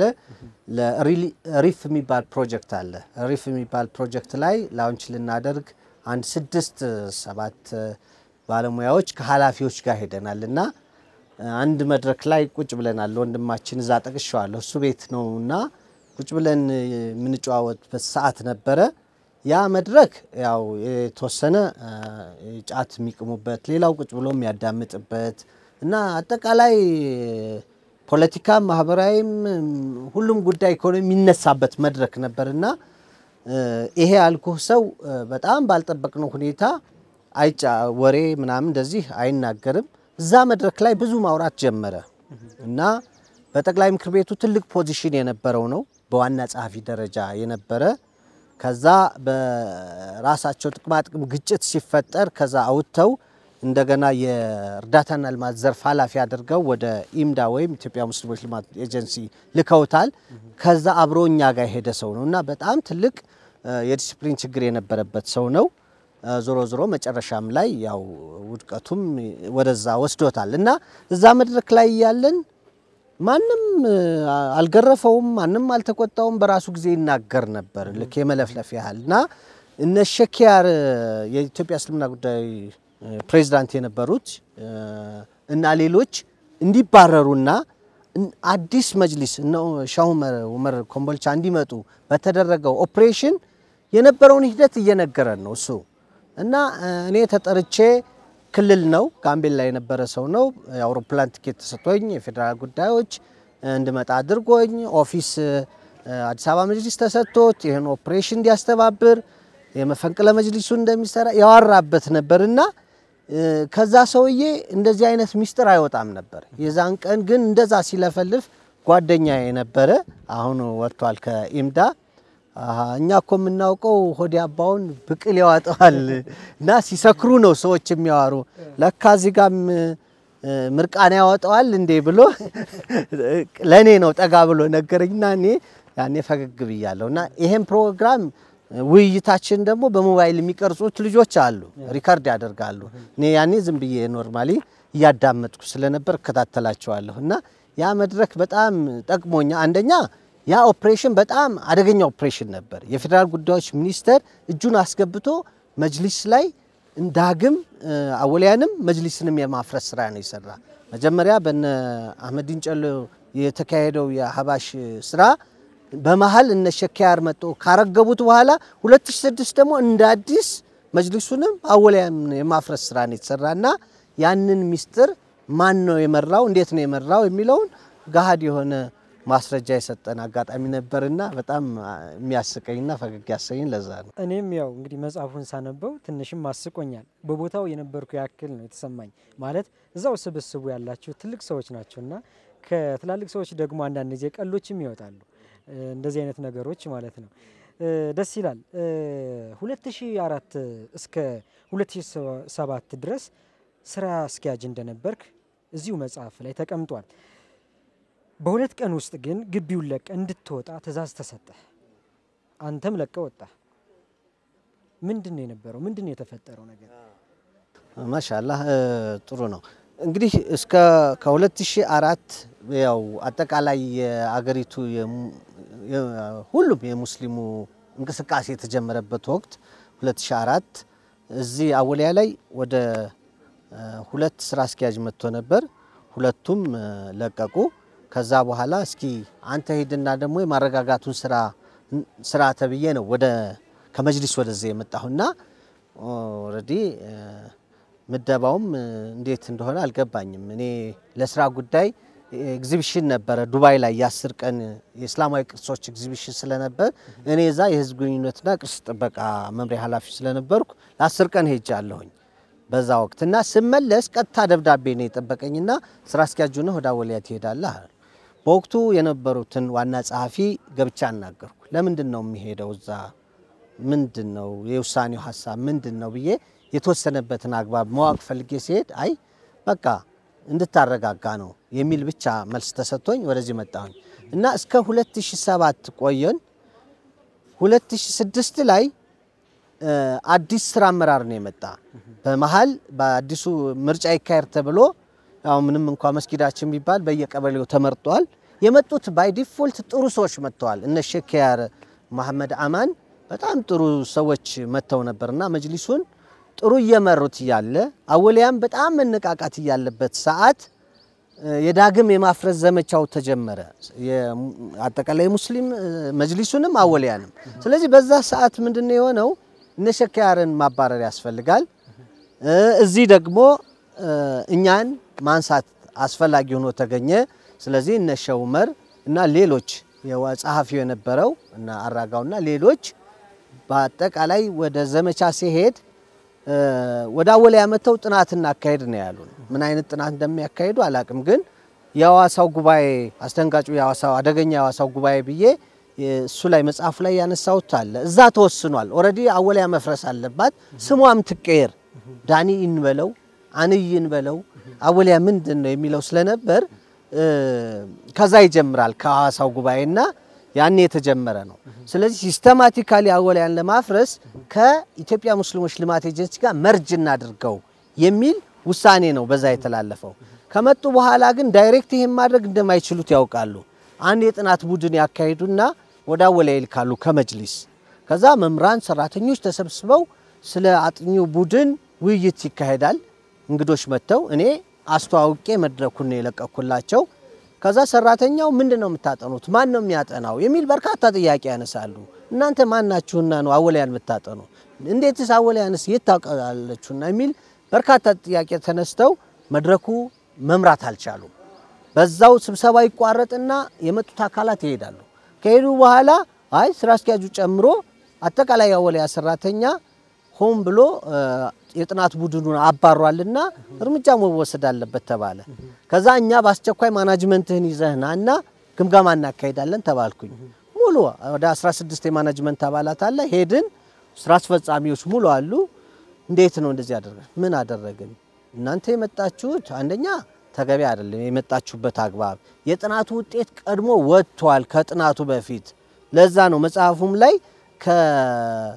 ለሪፍ የሚባል ፕሮጀክት አለ። ሪፍ የሚባል ፕሮጀክት ላይ ላውንች ልናደርግ አንድ ስድስት ሰባት ባለሙያዎች ከኃላፊዎች ጋር ሄደናል እና አንድ መድረክ ላይ ቁጭ ብለናል። ወንድማችን እዛ ጠቅሸዋለሁ እሱ ቤት ነው እና ቁጭ ብለን የምንጨዋወጥበት ሰዓት ነበረ። ያ መድረክ ያው የተወሰነ አ፣ ጫት የሚቅሙበት፣ ሌላው ቁጭ ብሎ የሚያዳምጥበት እና አጠቃላይ ፖለቲካም ማህበራዊም ሁሉም ጉዳይ ኢኮኖሚ የሚነሳበት መድረክ ነበር እና እ፣ ይሄ ያልኩህ ሰው እ፣ በጣም ባልጠበቅነው ሁኔታ አይጫ ወሬ ምናምን እንደዚህ አይናገርም። እዛ መድረክ ላይ ብዙ ማውራት ጀመረ እና በጠቅላይ ምክር ቤቱ ትልቅ ፖዚሽን የነበረው ነው፣ በዋና ጸሐፊ ደረጃ የነበረ ከዛ በራሳቸው ጥቅማጥቅም ግጭት ሲፈጠር ከዛ አውጥተው እንደገና የእርዳታና ልማት ዘርፍ ኃላፊ አድርገው ወደ ኢምዳ ወይም ኢትዮጵያ ሙስሊሞች ልማት ኤጀንሲ ልከውታል። ከዛ አብሮ እኛ ጋር የሄደ ሰው ነው እና በጣም ትልቅ የዲሲፕሊን ችግር የነበረበት ሰው ነው። ዞሮ ዞሮ መጨረሻም ላይ ያው ውድቀቱም ወደዛ ወስዶታል እና እዛ መድረክ ላይ ያለን ማንም አልገረፈውም፣ ማንም አልተቆጣውም። በራሱ ጊዜ ይናገር ነበር ልክ የመለፍለፍ ያህል እና እነ ሸኪያር የኢትዮጵያ እስልምና ጉዳይ ፕሬዚዳንት የነበሩት እና ሌሎች እንዲባረሩና አዲስ መጅሊስ እነ ሻህ ኡመር ኮምቦልቻ እንዲመጡ በተደረገው ኦፕሬሽን የነበረውን ሂደት እየነገረን ነው እሱ እና እኔ ተጠርቼ ክልል ነው ጋምቤላ የነበረ ሰው ነው። የአውሮፕላን ትኬት ተሰጥቶኝ የፌዴራል ጉዳዮች እንድመጣ አድርጎኝ ኦፊስ አዲስ አበባ መጅሊስ ተሰጥቶት ይህን ኦፕሬሽን እንዲያስተባብር የመፈንቅለ መጅሊሱን እንደሚሰራ ያወራበት ነበርና ከዛ ሰውዬ እንደዚህ አይነት ሚስጥር አይወጣም ነበር። የዛን ቀን ግን እንደዛ ሲለፈልፍ ጓደኛ የነበረ አሁን ወጥቷል ከኢምዳ እኛ እኮ የምናውቀው ሆዲ አባውን ብቅል ያዋጠዋል እና ሲሰክሩ ነው ሰዎች የሚያዋሩ ለካ እዚህ ጋም ምርቃና ያወጣዋል እንዴ ብሎ ለእኔ ነው ጠጋ ብሎ ነገረኝና እኔ ያኔ ፈገግ ብያለሁ እና ይሄን ፕሮግራም ውይይታችን ደግሞ በሞባይል የሚቀርጹት ልጆች አሉ፣ ሪከርድ ያደርጋሉ። እኔ ያኔ ዝም ብዬ ኖርማሊ እያዳመጥኩ ስለነበር እከታተላቸዋለሁ እና ያ መድረክ በጣም ጠቅሞኛ አንደኛ ያ ኦፕሬሽን በጣም አደገኛ ኦፕሬሽን ነበር። የፌዴራል ጉዳዮች ሚኒስቴር እጁን አስገብቶ መጅሊስ ላይ ዳግም አወሊያንም መጅሊስንም የማፍረስ ስራ ነው የሰራ። መጀመሪያ በነ አህመዲን ጨሎ የተካሄደው የሀባሽ ስራ በመሀል እነ ሸኪያር መጥቶ ካረገቡት በኋላ 2006 ደግሞ እንደ አዲስ መጅሊሱንም አወሊያም የማፍረስ ስራ ነው የተሰራና ያንን ሚስጥር ማን ነው የመራው፣ እንዴት ነው የመራው የሚለውን ገሃድ የሆነ ማስረጃ የሰጠን አጋጣሚ ነበርና በጣም የሚያስቀኝና ፈገግ ያሰኝ ለዛ ነው። እኔም ያው እንግዲህ መጽሐፉን ሳነበው ትንሽም አስቆኛል። በቦታው የነበርኩ ያክል ነው የተሰማኝ። ማለት እዛው ስብስቡ ያላችሁ ትልቅ ሰዎች ናቸውና ከትላልቅ ሰዎች ደግሞ አንዳንድ ጊዜ ቀሎችም ይወጣሉ። እንደዚህ አይነት ነገሮች ማለት ነው። ደስ ይላል። 2004 እስከ 2007 ድረስ ስራ አስኪያጅ እንደነበርክ እዚሁ መጽሐፍ ላይ ተቀምጧል። በሁለት ቀን ውስጥ ግን ግቢውን ለቀ እንድትወጣ ትእዛዝ ተሰጠ። አንተም ለቀ ወጣ። ምንድን ነው የነበረው? ምንድን ነው የተፈጠረው ነገር? ማሻላህ ጥሩ ነው። እንግዲህ እስከ ከ2004 ያው አጠቃላይ የአገሪቱ ሁሉም የሙስሊሙ እንቅስቃሴ የተጀመረበት ወቅት 2004 እዚህ አወሊያ ላይ ወደ ሁለት ስራ አስኪያጅ መጥቶ ነበር። ሁለቱም ለቀቁ። ከዛ በኋላ እስኪ አንተ ሂድና ደግሞ የማረጋጋቱን ስራ ስራ ተብዬ ነው ወደ ከመጅሊስ ወደዚህ የመጣሁና ኦልሬዲ ምደባውም እንዴት እንደሆነ አልገባኝም። እኔ ለስራ ጉዳይ ኤግዚቢሽን ነበረ ዱባይ ላይ የአስር ቀን የእስላማዊ ቅርሶች ኤግዚቢሽን ስለነበር እኔ እዛ የህዝብ ግንኙነትና ቅርስ ጥበቃ መምሪያ ኃላፊ ስለነበርኩ ለአስር ቀን ሄጃለሁኝ በዛ ወቅት እና ስመለስ ቀጥታ ደብዳቤ ነው የጠበቀኝና ስራ አስኪያጁ ነህ ወደ አወሊያ ትሄዳለህ አሉ። በወቅቱ የነበሩትን ዋና ጸሐፊ ገብቻ አናገርኩ። ለምንድን ነው የሚሄደው እዛ ምንድን ነው የውሳኔው ሀሳብ ምንድን ነው ብዬ የተወሰነበትን አግባብ ማወቅ ፈልጌ ሲሄድ አይ በቃ እንድታረጋጋ ነው የሚል ብቻ መልስ ተሰጥቶኝ ወደዚህ መጣሁኝ እና እስከ 2007 ቆየን። 2006 ላይ አዲስ ስራ አመራር ነው የመጣ። በመሀል በአዲሱ ምርጫ ይካሄድ ተብሎ ያው ምንም እንኳ መስጊዳችን ቢባል በየቀበሌው ተመርጧል። የመጡት ባይ ዲፎልት ጥሩ ሰዎች መጥተዋል። እነ ሼክ መሐመድ አማን በጣም ጥሩ ሰዎች መጥተው ነበርና መጅሊሱን ጥሩ እየመሩት እያለ አወሊያም በጣም መነቃቃት እያለበት ሰዓት የዳግም የማፍረስ ዘመቻው ተጀመረ። አጠቃላይ ሙስሊም መጅሊሱንም አወሊያንም። ስለዚህ በዛ ሰዓት ምንድነው የሆነው? እነ ሼክ ያርን ማባረር ያስፈልጋል። እዚህ ደግሞ እኛን ማንሳት አስፈላጊ ሆኖ ተገኘ። ስለዚህ እነ ሼህ ዑመር እና ሌሎች ጸሐፊው የነበረው እና አራጋውና ሌሎች በአጠቃላይ ወደ ዘመቻ ሲሄድ ወደ አወሊያ መጥተው ጥናት እናካሄድ ነው ያሉን። ምን አይነት ጥናት እንደሚያካሄዱ አላቅም፣ ግን የሐዋሳው ጉባኤ አስደንጋጩ የሐዋሳው አደገኛ የሐዋሳው ጉባኤ ብዬ እሱ ላይ መጽሐፉ ላይ ያነሳሁት አለ። እዛ ተወስኗል። ኦልሬዲ አወሊያ መፍረስ አለባት፣ ስሟም ትቀየር፣ ዳኒ እንበለው አንይን በለው አወሊያ ምንድን ነው የሚለው ስለነበር እ፣ ከዛ ይጀምራል ከሐዋሳው ጉባኤና ያኔ የተጀመረ ነው። ስለዚህ ሲስተማቲካሊ አወሊያን ለማፍረስ ከኢትዮጵያ ሙስሊሞች ልማት ኤጀንሲ ጋር መርጅ እናድርገው የሚል ውሳኔ ነው በዛ የተላለፈው። ከመጡ በኋላ ግን ዳይሬክት ይሄን ማድረግ እንደማይችሉት ያውቃሉ። አንድ የጥናት ቡድን ያካሂዱና ወደ አወሊያ ይልካሉ ከመጅሊስ። ከዛ መምህራን፣ ሰራተኞች ተሰብስበው ስለ አጥኚው ቡድን ውይይት ይካሄዳል። እንግዶች መጥተው እኔ አስተዋውቄ መድረኩን ነው የለቀኩላቸው። ከዛ ሰራተኛው ምንድን ነው የምታጠኑት? ማን ነው የሚያጠናው? የሚል በርካታ ጥያቄ ያነሳሉ። እናንተ ማን ናችሁና ነው አወሊያን የምታጠኑ? እንዴትስ አወሊያንስ የት ታውቃላችሁና? የሚል በርካታ ጥያቄ ተነስተው መድረኩ መምራት አልቻሉም። በዛው ስብሰባ ይቋረጥና የመጡት አካላት ይሄዳሉ። ከሄዱ በኋላ አይ ስራ አስኪያጁ ጨምሮ አጠቃላይ የአወሊያ ሰራተኛ ሆን ብሎ እ፣ የጥናት ቡድኑን አባሯልና እርምጃ መወሰድ አለበት ተባለ። ከዛ እኛ በአስቸኳይ ማናጅመንትህን ይዘህና እና ግምገማ እናካሄዳለን ተባልኩኝ። ሙሉ ወደ 16 የማናጅመንት አባላት አለ። ሄድን። ስራ አስፈጻሚዎች ሙሉ አሉ። እንዴት ነው እንደዚህ ያደረገ? ምን አደረግን? እናንተ የመጣችሁት አንደኛ ተገቢ አይደለም። የመጣችሁበት አግባብ የጥናቱ ውጤት ቀድሞ ወጥቷል ከጥናቱ በፊት። ለዛ ነው መጽሐፉም ላይ ከ-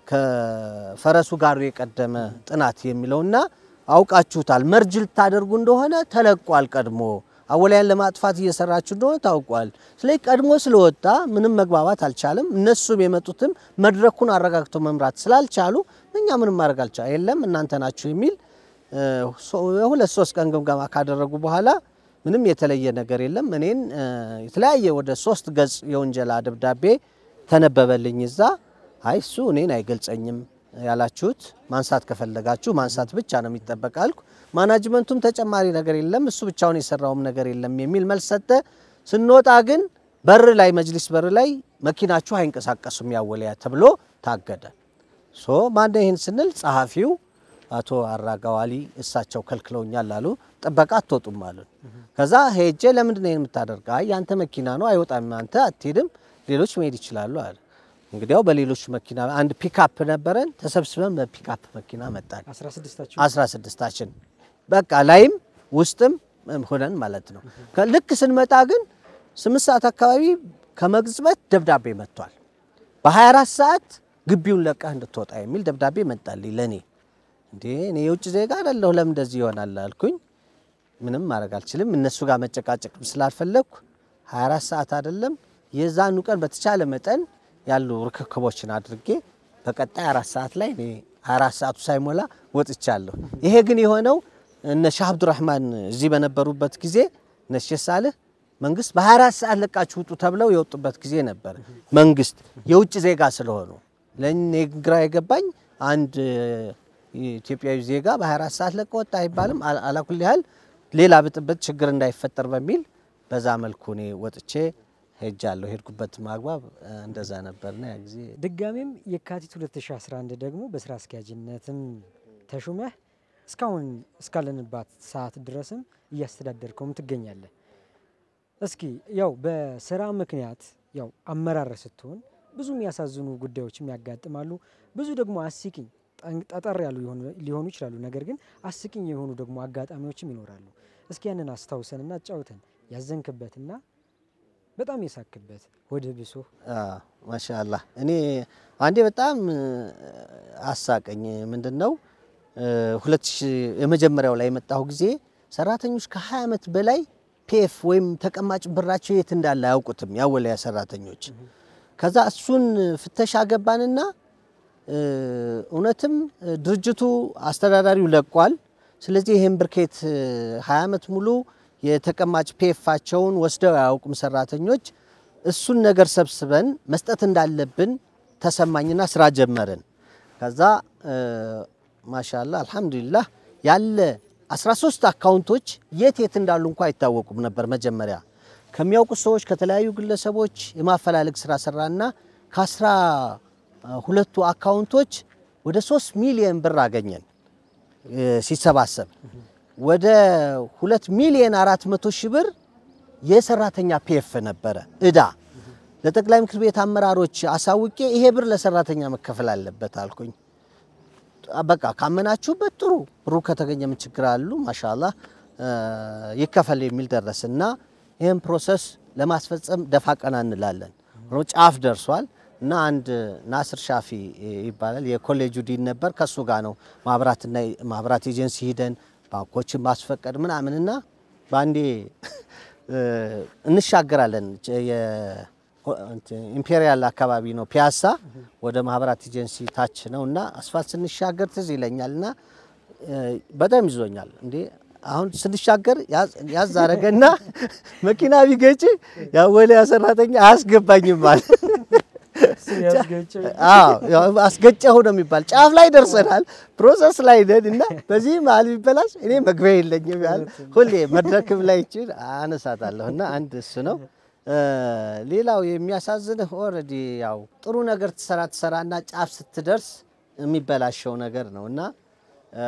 ከፈረሱ ጋር የቀደመ ጥናት የሚለውና አውቃችሁታል። መርጅ ልታደርጉ እንደሆነ ተለቋል። ቀድሞ አወሊያን ለማጥፋት እየሰራችሁ እንደሆነ ታውቋል። ስለዚህ ቀድሞ ስለወጣ ምንም መግባባት አልቻለም። እነሱም የመጡትም መድረኩን አረጋግተው መምራት ስላልቻሉ እኛ ምንም ማድረግ አልቻ የለም እናንተ ናችሁ የሚል እ፣ ሶ- የሁለት ሶስት ቀን ግምገማ ካደረጉ በኋላ ምንም የተለየ ነገር የለም። እኔን እ፣ የተለያየ ወደ ሶስት ገጽ የወንጀላ ደብዳቤ ተነበበልኝ እዛ። አይ እሱ እኔን አይገልጸኝም ያላችሁት ማንሳት ከፈለጋችሁ ማንሳት ብቻ ነው የሚጠበቅ አልኩ። ማናጅመንቱም ተጨማሪ ነገር የለም እሱ ብቻውን የሰራውም ነገር የለም የሚል መልስ ሰጠ። ስንወጣ ግን በር ላይ መጅሊስ በር ላይ መኪናችሁ አይንቀሳቀሱም ያወሊያ ተብሎ ታገደ። ሶ ማን ይህን ስንል ጸሐፊው አቶ አራጋዋሊ እሳቸው ከልክለውኛል አሉ። ጥበቃ አትወጡም አሉን። ከዛ ሄጄ ለምንድን ነው ይህን የምታደርገ? አይ ያንተ መኪና ነው አይወጣም፣ አንተ አትሄድም፣ ሌሎች መሄድ ይችላሉ አለ። እንግዲያው በሌሎች መኪና አንድ ፒካፕ ነበረን፣ ተሰብስበን በፒካፕ መኪና መጣን። 16ታችሁ አስራ ስድስታችን በቃ ላይም ውስጥም ሆነን ማለት ነው። ከ- ልክ ስንመጣ ግን ስምንት ሰዓት አካባቢ ከመቅጽበት ደብዳቤ መጥቷል። በ24 ሰዓት ግቢውን ለቀህ እንድትወጣ የሚል ደብዳቤ መጣልኝ ለእኔ። እንዴ እኔ የውጭ ዜጋ አይደለሁ ለምን እንደዚህ ይሆናል አልኩኝ። ምንም ማድረግ አልችልም። እነሱ ጋር መጨቃጨቅ ስላልፈለግኩ 24 ሰዓት አይደለም የዛኑ ቀን በተቻለ መጠን ያሉ ርክክቦችን አድርጌ በቀጣይ አራት ሰዓት ላይ እኔ አራት ሰዓቱ ሳይሞላ ወጥቻለሁ። ይሄ ግን የሆነው እነ ሻህ አብዱራህማን እዚህ በነበሩበት ጊዜ እነ ሼህ ሳልህ መንግስት በ24 ሰዓት ለቃችሁ ውጡ ተብለው የወጡበት ጊዜ ነበር። መንግስት የውጭ ዜጋ ስለሆኑ ለእኔ ግራ የገባኝ አንድ ኢትዮጵያዊ ዜጋ በ24 ሰዓት ለቀ ወጣ አይባልም። አላ- አላኩል ያህል ሌላ ብጥብጥ ችግር እንዳይፈጠር በሚል በዛ መልኩ እኔ ወጥቼ ሄጃለሁ። ሄድኩበት ማግባብ እ፣ እንደዛ ነበርና ያ ጊዜ ድጋሜም የካቲት 2011 ደግሞ በስራ አስኪያጅነትም ተሹመህ እስካሁን እስካለንባት ሰዓት ድረስም እያስተዳደርከውም ትገኛለህ። እስኪ ያው በስራ ምክንያት ያው አመራር ስትሆን ብዙ የሚያሳዝኑ ጉዳዮችም ያጋጥማሉ። ብዙ ደግሞ አስቂኝ ጠን- ጠጠር ያሉ የሆኑ- ሊሆኑ ይችላሉ። ነገር ግን አስቂኝ የሆኑ ደግሞ አጋጣሚዎችም ይኖራሉ። እስኪ ያንን አስታውሰንና አጫውተን ያዘንክበትና በጣም የሳክበት ወደ ብሶ ማሻአላህ እኔ አንዴ በጣም እ፣ አሳቀኝ። ምንድን ነው እ፣ ሁለት ሺህ የመጀመሪያው ላይ የመጣሁ ጊዜ ሰራተኞች ከ20 ዓመት በላይ ፒኤፍ ወይም ተቀማጭ ብራቸው የት እንዳለ አያውቁትም ያወለያ ሰራተኞች። ከዛ እሱን ፍተሻ ገባንና እ፣ እውነትም እ፣ ድርጅቱ አስተዳዳሪው ለቋል። ስለዚህ ይህን ብርኬት 20 ዓመት ሙሉ የተቀማጭ ፒኤፋቸውን ወስደው አያውቁም ሰራተኞች። እሱን ነገር ሰብስበን መስጠት እንዳለብን ተሰማኝና ስራ ጀመርን። ከዛ እ፣ ማሻላ አልሐምዱሊላህ ያለ 13 አካውንቶች የት የት እንዳሉ እንኳ አይታወቁም ነበር መጀመሪያ ከሚያውቁት ሰዎች ከተለያዩ ግለሰቦች የማፈላለግ ስራ ሰራና ከአስራ ሁለቱ አካውንቶች ወደ 3 ሚሊዮን ብር አገኘን እ፣ ሲሰባሰብ ወደ 2 ሚሊዮን 400 ሺህ ብር የሰራተኛ ፒኤፍ ነበረ እዳ። ለጠቅላይ ምክር ቤት አመራሮች አሳውቄ ይሄ ብር ለሰራተኛ መከፈል አለበት አልኩኝ። በቃ ካመናችሁበት ጥሩ ብሩ ከተገኘ ምን ችግር አሉ ማሻአላህ እ፣ ይከፈል የሚል ደረስ እና ይህን ፕሮሰስ ለማስፈጸም ደፋ ቀና እንላለን። ሆኖ ጫፍ ደርሷል እና አንድ ናስር ሻፊ ይባላል የኮሌጁ ዲን ነበር። ከሱ ጋር ነው ማብራትና ማብራት ኤጀንሲ ሂደን ባንኮችን ማስፈቀድ ምናምንና በአንዴ እ፣ እንሻገራለን ጨ- የ- እንትን ኢምፔሪያል አካባቢ ነው ፒያሳ ወደ ማህበራት ኤጀንሲ ታች ነው እና አስፋልት ስንሻገር ትዝ ይለኛል እና እ፣ በጣም ይዞኛል እንዴ አሁን ስንሻገር ያዝ- ያዝ አረገና መኪና ቢገጭ ያወሊያ ሰራተኛ አያስገባኝም ማለት አዎ ያው አስገጨሁ ነው የሚባል ጫፍ ላይ ደርሰናል። ፕሮሰስ ላይ ነን እና በዚህ መሀል ቢበላሽ እኔ መግቢያ የለኝም ያህል ሁሌ መድረክም ላይ ይችል አነሳታለሁ እና አንድ እሱ ነው። እ፣ ሌላው የሚያሳዝንህ ኦልሬዲ ያው ጥሩ ነገር ትሰራ ትሰራና ጫፍ ስትደርስ የሚበላሸው ነገር ነው እና እ፣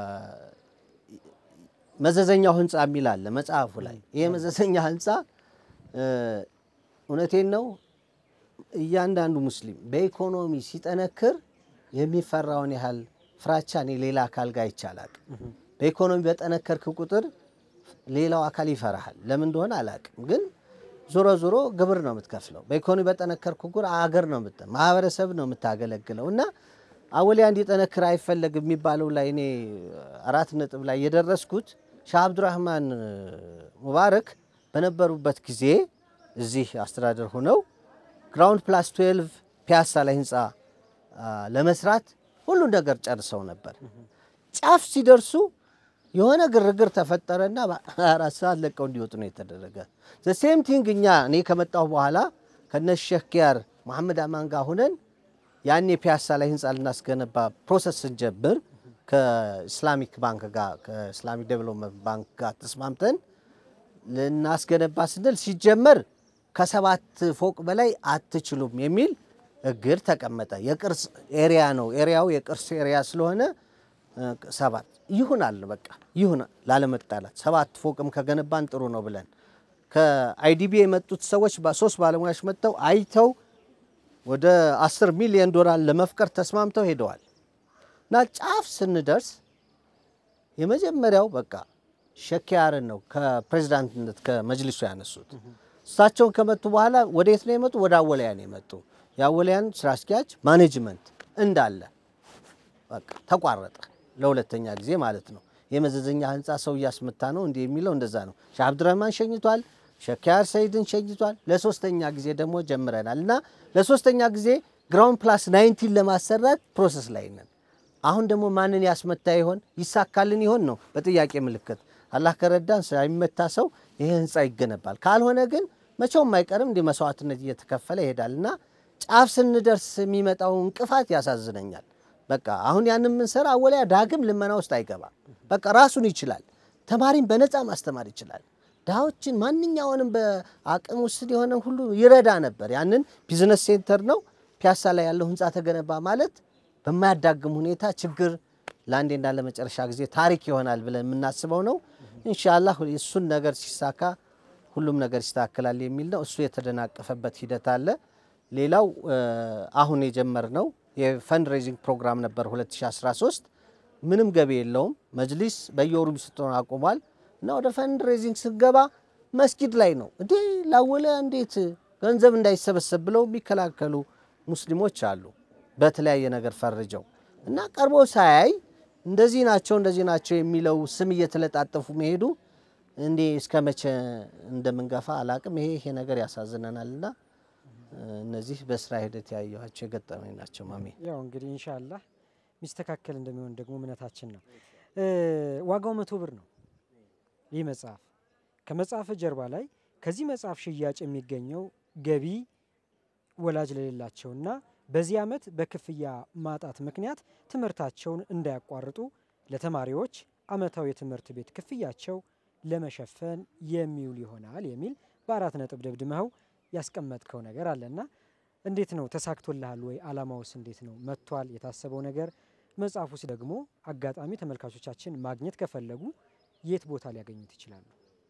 መዘዘኛው ህንፃ የሚል አለ መጽሐፉ ላይ። ይሄ መዘዘኛ ህንፃ እ፣ እውነቴን ነው እያንዳንዱ ሙስሊም በኢኮኖሚ ሲጠነክር የሚፈራውን ያህል ፍራቻ እኔ ሌላ አካል ጋር ይቻላል። በኢኮኖሚ በጠነከርክ ቁጥር ሌላው አካል ይፈራሃል። ለምን እንደሆነ አላቅም፣ ግን ዞሮ ዞሮ ግብር ነው የምትከፍለው። በኢኮኖሚ በጠነከርክ ቁጥር አገር ነው የምት ማህበረሰብ ነው የምታገለግለው እና አወሊያ እንዲጠነክር አይፈለግም የሚባለው ላይ እኔ አራት ነጥብ ላይ የደረስኩት ሻህ አብዱራህማን ሙባረክ በነበሩበት ጊዜ እዚህ አስተዳደር ሆነው ግራውንድ ፕላስ 12 ፒያሳ ላይ ህንፃ አ፣ ለመስራት ሁሉ ነገር ጨርሰው ነበር። ጫፍ ሲደርሱ የሆነ ግርግር ተፈጠረና በአራት ሰዓት ለቀው እንዲወጡ ነው የተደረገ። ሴም ቲንግ እኛ እኔ ከመጣሁ በኋላ ከነ ሼክ ኪያር መሐመድ አማን ጋር ሁነን ያኔ ፒያሳ ላይ ህንፃ ልናስገነባ ፕሮሰስ ስንጀምር ከኢስላሚክ ባንክ ጋር ከኢስላሚክ ዴቨሎፕመንት ባንክ ጋር ተስማምተን ልናስገነባ ስንል ሲጀመር ከሰባት ፎቅ በላይ አትችሉም የሚል እግድ ተቀመጠ። የቅርስ ኤሪያ ነው። ኤሪያው የቅርስ ኤሪያ ስለሆነ እ፣ ሰባት ይሁናል በቃ ይሁን ላለመጣላት ሰባት ፎቅም ከገነባን ጥሩ ነው ብለን ከአይዲቢ የመጡት ሰዎች ሶስት ባለሙያዎች መጥተው አይተው ወደ 10 ሚሊዮን ዶላር ለመፍቀር ተስማምተው ሄደዋል። እና ጫፍ ስንደርስ የመጀመሪያው በቃ ሸኪያርን ነው ከፕሬዚዳንትነት ከመጅሊሱ ያነሱት። እሳቸውን ከመጡ በኋላ ወዴት ነው የመጡ? ወደ አወሊያ ነው የመጡ። የአወሊያን ስራ አስኪያጅ ማኔጅመንት እንዳለ በቃ ተቋረጠ፣ ለሁለተኛ ጊዜ ማለት ነው። የመዘዘኛ ህንፃ ሰው እያስመታ ነው እንዲህ የሚለው እንደዛ ነው። ሻህ አብዱረህማን ሸኝቷል፣ ሸኪያር ሰይድን ሸኝቷል። ለሶስተኛ ጊዜ ደግሞ ጀምረናል እና ለሶስተኛ ጊዜ ግራውንድ ፕላስ ናይንቲን ለማሰራት ፕሮሰስ ላይ ነን። አሁን ደግሞ ማንን ያስመታ ይሆን ይሳካልን ይሆን ነው በጥያቄ ምልክት። አላህ ከረዳን ሳይመታ ሰው ይሄ ህንፃ ይገነባል። ካልሆነ ግን መቼውም አይቀርም እንዲህ መስዋዕትነት እየተከፈለ ይሄዳል እና ጫፍ ስንደርስ የሚመጣው እንቅፋት ያሳዝነኛል። በቃ አሁን ያንን የምንሰራ አወሊያ ዳግም ልመና ውስጥ አይገባም። በቃ ራሱን ይችላል። ተማሪን በነፃ ማስተማር ይችላል። ድሃዎችን ማንኛውንም በአቅም ውስጥ የሆነ ሁሉ ይረዳ ነበር። ያንን ቢዝነስ ሴንተር ነው ፒያሳ ላይ ያለው ህንፃ ተገነባ ማለት በማያዳግም ሁኔታ ችግር ለአንዴና ለመጨረሻ ጊዜ ታሪክ ይሆናል ብለን የምናስበው ነው። ኢንሻላህ እሱን ነገር ሲሳካ ሁሉም ነገር ይስተካከላል የሚል ነው። እሱ የተደናቀፈበት ሂደት አለ። ሌላው አሁን የጀመርነው የፈንድ ሬዚንግ ፕሮግራም ነበር 2013 ምንም ገቢ የለውም። መጅሊስ በየወሩ ሚስጥሩን አቁሟል እና ወደ ፈንድ ሬዚንግ ስንገባ መስጊድ ላይ ነው እንዴ ላወሊያ እንዴት ገንዘብ እንዳይሰበሰብ ብለው የሚከላከሉ ሙስሊሞች አሉ። በተለያየ ነገር ፈርጀው እና ቀርቦ ሳያይ እንደዚህ ናቸው እንደዚህ ናቸው የሚለው ስም እየተለጣጠፉ መሄዱ እንዴ እስከ መቼ እንደምንገፋ አላቅም። ይሄ ይሄ ነገር ያሳዝነናል እና እነዚህ በስራ ሂደት ያየኋቸው የገጠመኝ ናቸው። ማሜ ያው እንግዲህ ኢንሻአላህ ሚስተካከል እንደሚሆን ደግሞ እምነታችን ነው። ዋጋው መቶ ብር ነው ይህ መጽሐፍ። ከመጽሐፍ ጀርባ ላይ ከዚህ መጽሐፍ ሽያጭ የሚገኘው ገቢ ወላጅ ለሌላቸውና በዚህ ዓመት በክፍያ ማጣት ምክንያት ትምህርታቸውን እንዳያቋርጡ ለተማሪዎች ዓመታዊ የትምህርት ቤት ክፍያቸው ለመሸፈን የሚውል ይሆናል የሚል በአራት ነጥብ ደብድመኸው ያስቀመጥከው ነገር አለና እንዴት ነው ተሳክቶልሃል ወይ? አላማውስ እንዴት ነው መጥቷል? የታሰበው ነገር መጽሐፉስ ደግሞ አጋጣሚ ተመልካቾቻችን ማግኘት ከፈለጉ የት ቦታ ሊያገኙት ይችላሉ?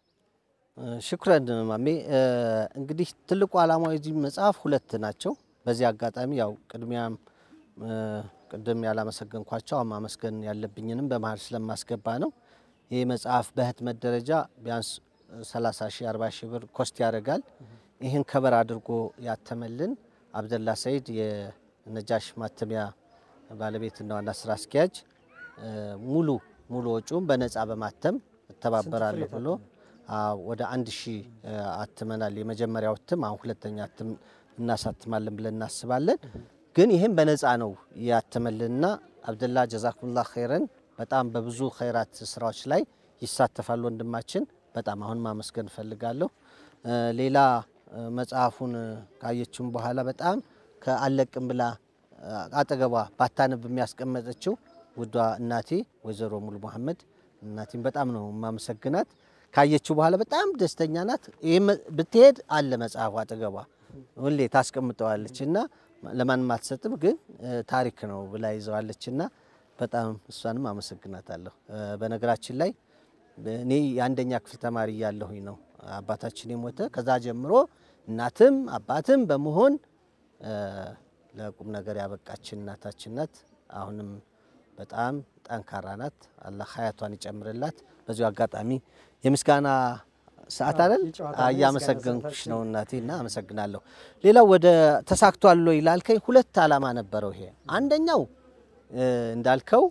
ሽኩረን ማሜ። እንግዲህ ትልቁ ዓላማው የዚህ መጽሐፍ ሁለት ናቸው። በዚህ አጋጣሚ ያው ቅድሚያም ቅድም ያላመሰገንኳቸው አሁን ማመስገን ያለብኝንም በመሀል ስለማስገባ ነው። ይህ መጽሐፍ በህትመት ደረጃ ቢያንስ 30 ሺህ 40 ሺህ ብር ኮስት ያደርጋል። ይህን ከበር አድርጎ ያተመልን አብደላ ሰይድ የነጃሽ ማተሚያ ባለቤትና ዋና ስራ አስኪያጅ ሙሉ ሙሉ ወጪውን በነፃ በማተም እተባበራለሁ ብሎ ወደ አንድ ሺህ አትመናል። የመጀመሪያው እትም አሁን ሁለተኛ እትም እናሳትማለን ብለን እናስባለን። ግን ይህም በነፃ ነው ያተመልንና አብደላ ጀዛኩሙላ ኸይረን በጣም በብዙ ኸይራት ስራዎች ላይ ይሳተፋል ወንድማችን። በጣም አሁን ማመስገን እፈልጋለሁ። ሌላ መጽሐፉን ካየችም በኋላ በጣም ከአለቅም ብላ አጠገቧ ባታነብ የሚያስቀመጠችው ውዷ እናቴ ወይዘሮ ሙሉ መሐመድ እናቴም በጣም ነው የማመሰግናት። ካየችው በኋላ በጣም ደስተኛ ናት። ይህ ብትሄድ አለ መጽሐፉ አጠገቧ ሁሌ ታስቀምጠዋለች እና ለማንም አትሰጥም፣ ግን ታሪክ ነው ብላ ይዘዋለች እና በጣም እሷንም አመሰግናታለሁ። በነገራችን ላይ እኔ የአንደኛ ክፍል ተማሪ እያለሁኝ ነው አባታችን የሞተ። ከዛ ጀምሮ እናትም አባትም በመሆን ለቁም ነገር ያበቃችን እናታችን ናት። አሁንም በጣም ጠንካራ ናት። አላህ ሀያቷን ይጨምርላት። በዚሁ አጋጣሚ የምስጋና ሰዓት አይደል እያመሰገንኩሽ ነው እናቴ እና አመሰግናለሁ። ሌላው ወደ ተሳክቷል ወይ ላልከኝ ሁለት ዓላማ ነበረው ይሄ አንደኛው እንዳልከው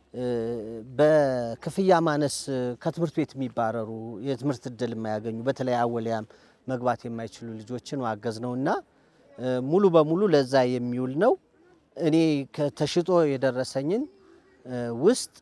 በክፍያ ማነስ ከትምህርት ቤት የሚባረሩ የትምህርት እድል የማያገኙ በተለይ አወሊያም መግባት የማይችሉ ልጆችን ማገዝ ነው እና ሙሉ በሙሉ ለዛ የሚውል ነው። እኔ ከተሽጦ የደረሰኝን ውስጥ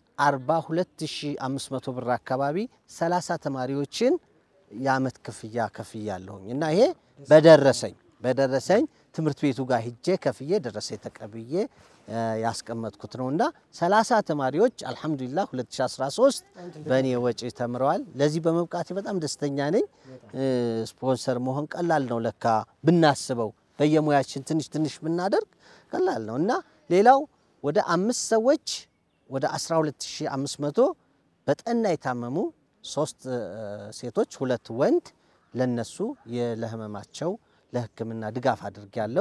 42500 ብር አካባቢ 30 ተማሪዎችን የአመት ክፍያ ከፍያለሁኝ እና ይሄ በደረሰኝ በደረሰኝ ትምህርት ቤቱ ጋር ሂጄ ከፍዬ ደረሰኝ ተቀብዬ ያስቀመጥኩት ነው እና 30 ተማሪዎች አልሐምዱሊላህ 2013 በእኔ ወጪ ተምረዋል። ለዚህ በመብቃቴ በጣም ደስተኛ ነኝ። ስፖንሰር መሆን ቀላል ነው ለካ ብናስበው፣ በየሙያችን ትንሽ ትንሽ ብናደርግ ቀላል ነው እና ሌላው ወደ አምስት ሰዎች ወደ 12500 በጠና የታመሙ ሶስት ሴቶች ሁለት ወንድ ለነሱ ለህመማቸው ለሕክምና ድጋፍ አድርጊያለሁ።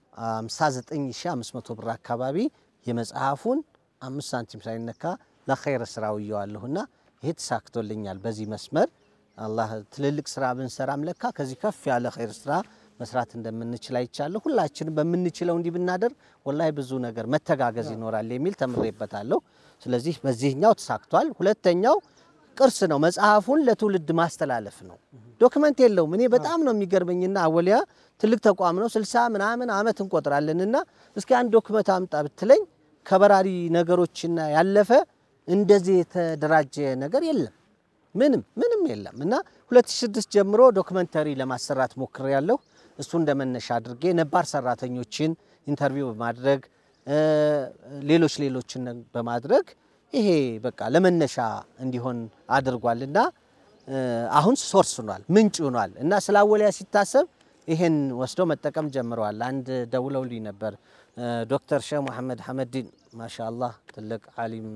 59500 ብር አካባቢ የመጽሐፉን አምስት ሳንቲም ሳይነካ ለኸይር ስራ ውየዋለሁና ይሄ ተሳክቶልኛል። በዚህ መስመር አላህ ትልልቅ ስራ ብንሰራም ለካ ከዚህ ከፍ ያለ ኸይር ስራ መስራት እንደምንችል አይቻለሁ። ሁላችንም በምንችለው እንዲህ ብናደርግ ወላሂ ብዙ ነገር መተጋገዝ ይኖራል የሚል ተምሬበታለሁ። ስለዚህ በዚህኛው ተሳክቷል። ሁለተኛው ቅርስ ነው። መጽሐፉን ለትውልድ ማስተላለፍ ነው። ዶክመንት የለውም። እኔ በጣም ነው የሚገርመኝና አወሊያ ትልቅ ተቋም ነው። ስልሳ ምናምን አመት እንቆጥራለንና እስኪ አንድ ዶክመንት አምጣ ብትለኝ ከበራሪ ነገሮችና ያለፈ እንደዚህ የተደራጀ ነገር የለም። ምንም ምንም የለም እና 2006 ጀምሮ ዶክመንተሪ ለማሰራት ሞክሬያለሁ። እሱ እንደ መነሻ አድርጌ ነባር ሰራተኞችን ኢንተርቪው በማድረግ ሌሎች ሌሎችን በማድረግ ይሄ በቃ ለመነሻ እንዲሆን አድርጓል እና አሁን ሶርስ ሆኗል፣ ምንጭ ሆኗል እና ስለ አወሊያ ሲታሰብ ይሄን ወስደው መጠቀም ጀምረዋል። አንድ ደውለውልኝ ነበር ዶክተር ሼህ መሐመድ ሐመዲን ማሻአላህ ትልቅ ዓሊም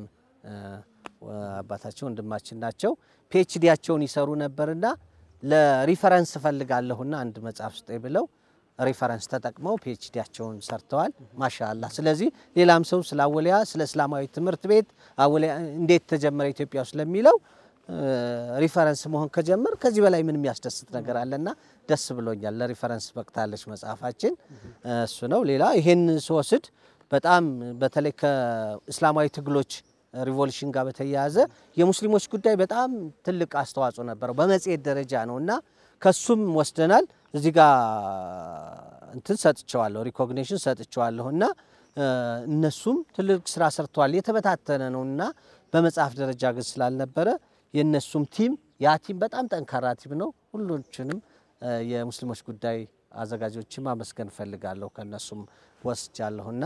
አባታቸው ወንድማችን ናቸው። ፒኤችዲያቸውን ይሰሩ ነበርና ለሪፈረንስ እፈልጋለሁና አንድ መጽሐፍ ስጠኝ ብለው ሪፈረንስ ተጠቅመው ፒኤችዲያቸውን ሰርተዋል። ማሻአላህ። ስለዚህ ሌላም ሰው ስለ አወሊያ ስለ እስላማዊ ትምህርት ቤት አወሊያ እንዴት ተጀመረ ኢትዮጵያ ውስጥ ለሚለው ሪፈረንስ መሆን ከጀመር ከዚህ በላይ ምን የሚያስደስት ነገር አለና ደስ ብሎኛል። ለሪፈረንስ በቅታለች መጽሐፋችን እሱ ነው። ሌላ ይሄን ስወስድ በጣም በተለይ ከእስላማዊ ትግሎች ሪቮሉሽን ጋር በተያያዘ የሙስሊሞች ጉዳይ በጣም ትልቅ አስተዋጽኦ ነበረው። በመጽሔት ደረጃ ነው እና ከሱም ወስደናል። እዚህ ጋር እንትን ሰጥቸዋለሁ፣ ሪኮግኒሽን ሰጥቸዋለሁ እና እነሱም ትልቅ ስራ ሰርተዋል። የተበታተነ ነው እና በመጽሐፍ ደረጃ ግን ስላልነበረ የእነሱም ቲም ያ ቲም በጣም ጠንካራ ቲም ነው። ሁሎችንም የሙስሊሞች ጉዳይ አዘጋጆችን ማመስገን እፈልጋለሁ። ከእነሱም ወስጃለሁና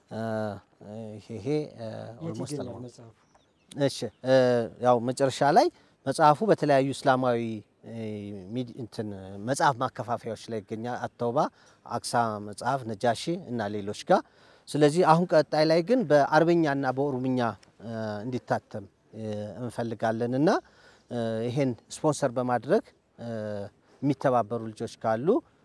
ይሄ ኦልሞስት ነው። እሺ ያው መጨረሻ ላይ መጽሐፉ በተለያዩ እስላማዊ እንትን መጽሐፍ ማከፋፈያዎች ላይ ይገኛል። አተውባ፣ አክሳ መጽሐፍ፣ ነጃሺ እና ሌሎች ጋር። ስለዚህ አሁን ቀጣይ ላይ ግን በአረብኛና በኦሮምኛ እንዲታተም እንፈልጋለን እና ይሄን ስፖንሰር በማድረግ የሚተባበሩ ልጆች ካሉ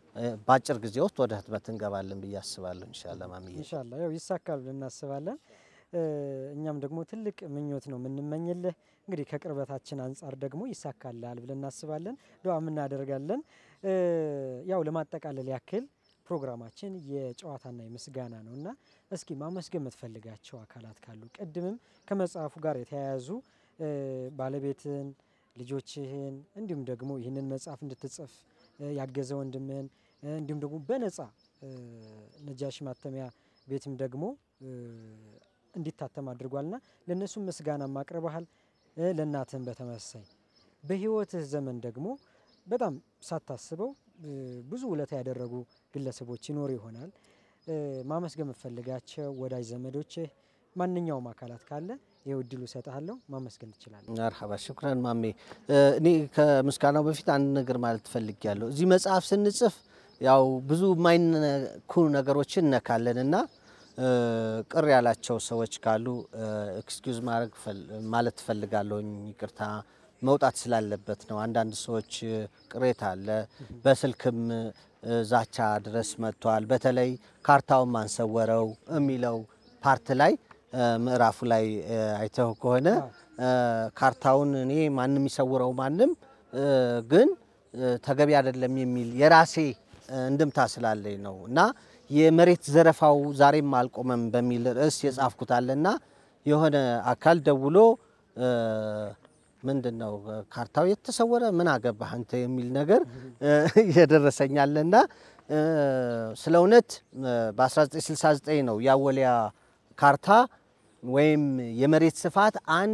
እ፣ በአጭር ጊዜ ውስጥ ወደ ህትመት እንገባለን ብዬ አስባለሁ። ኢንሻአላህ ማሚዬ። ኢንሻአላህ ያው ይሳካል ብለን እናስባለን። እ፣ እኛም ደግሞ ትልቅ ምኞት ነው የምንመኝልህ። እንግዲህ ከቅርበታችን አንጻር ደግሞ ይሳካልሃል ብለን እናስባለን፣ ዱዓም እናደርጋለን። እ፣ ያው ለማጠቃለል ያክል ፕሮግራማችን የጨዋታና የምስጋና ነው እና እስኪ ማመስገን የምትፈልጋቸው አካላት ካሉ ቅድምም ከመጽሐፉ ጋር የተያያዙ እ፣ ባለቤትን፣ ልጆችህን እንዲሁም ደግሞ ይህንን መጽሐፍ እንድትጽፍ እ፣ ያገዘ ወንድምህን እ፣ እንዲሁም ደግሞ በነጻ እ፣ ነጃሺ ማተሚያ ቤትም ደግሞ እ፣ እንዲታተም አድርጓልና ለእነሱም ምስጋና አቅርበሃል። እ፣ ለእናትህም በተመሳይ በህይወትህ ዘመን ደግሞ በጣም ሳታስበው እ፣ ብዙ ውለታ ያደረጉ ግለሰቦች ይኖሩ ይሆናል። እ፣ ማመስገን የምትፈልጋቸው ወዳጅ ዘመዶችህ፣ ማንኛውም አካላት ካለ ይኸው እድሉ እሰጥሃለሁ፣ ማመስገን ትችላለህ። መርሐባ ሽኩረን ማሜ። እ፣ እኔ ከምስጋናው በፊት አንድ ነገር ማለት እፈልጋለሁ። እዚህ መጽሐፍ ስንጽፍ ያው ብዙ የማይነኩ ነገሮችን እነካለን እና እ፣ ቅር ያላቸው ሰዎች ካሉ ኤክስኪውዝ ማድረግ ፈል- ማለት እፈልጋለሁኝ። ይቅርታ መውጣት ስላለበት ነው። አንዳንድ ሰዎች እ፣ ቅሬታ አለ። በስልክም እ፣ ዛቻ ድረስ መጥቷል። በተለይ ካርታውን ማንሰወረው የሚለው ፓርት ላይ እ፣ ምዕራፉ ላይ እ፣ አይተው ከሆነ እ፣ ካርታውን እኔ ማንም ይሰውረው ማንም እ፣ ግን እ፣ ተገቢ አይደለም የሚል የራሴ እ፣ እንድምታ ስላለኝ ነው እና የመሬት ዘረፋው ዛሬም አልቆመም በሚል ርዕስ የጻፍኩት አለና የሆነ አካል ደውሎ እ፣ ምንድን ነው ካርታው የተሰወረ ምን አገባህ አንተ የሚል ነገር እ፣ እየደረሰኛለና እ፣ ስለ እውነት እ፣ በ1969 ነው የአወሊያ ካርታ ወይም የመሬት ስፋት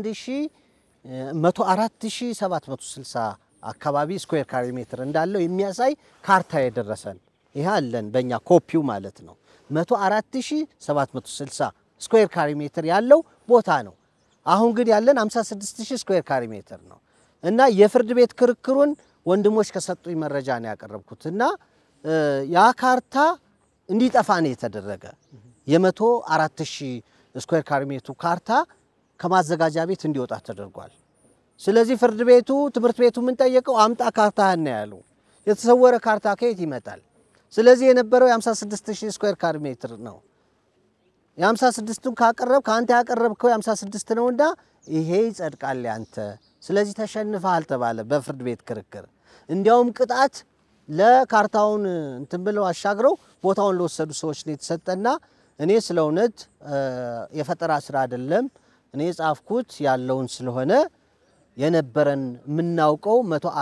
104760 አካባቢ ስኩዌር ካሬ ሜትር እንዳለው የሚያሳይ ካርታ የደረሰን ይህ አለን በእኛ ኮፒው ማለት ነው። 104760 ስኩዌር ካሬ ሜትር ያለው ቦታ ነው። አሁን ግን ያለን 56000 ስኩዌር ካሬ ሜትር ነው እና የፍርድ ቤት ክርክሩን ወንድሞች ከሰጡኝ መረጃ ነው ያቀረብኩት እና እ፣ ያ ካርታ እንዲጠፋ ነው የተደረገ የመቶ አራት ሺህ ስኩዌር ካሬ ሜትሩ ካርታ ከማዘጋጃ ቤት እንዲወጣ ተደርጓል። ስለዚህ ፍርድ ቤቱ ትምህርት ቤቱ ምን ጠየቀው? አምጣ ካርታህን ነው ያሉ። የተሰወረ ካርታ ከየት ይመጣል? ስለዚህ የነበረው የ56 ሺህ ስኩዌር ካሬ ሜትር ነው። የ56ቱን ካቀረብ ከአንተ ያቀረብከው የ56 ነውና ይሄ ይጸድቃል ያንተ። ስለዚህ ተሸንፈሃል ተባለ በፍርድ ቤት ክርክር። እንዲያውም ቅጣት ለካርታውን እንትን ብለው አሻግረው ቦታውን ለወሰዱ ሰዎች ነው የተሰጠና እኔ ስለ እውነት እ፣ የፈጠራ ስራ አይደለም እኔ የጻፍኩት ያለውን ስለሆነ የነበረን የምናውቀው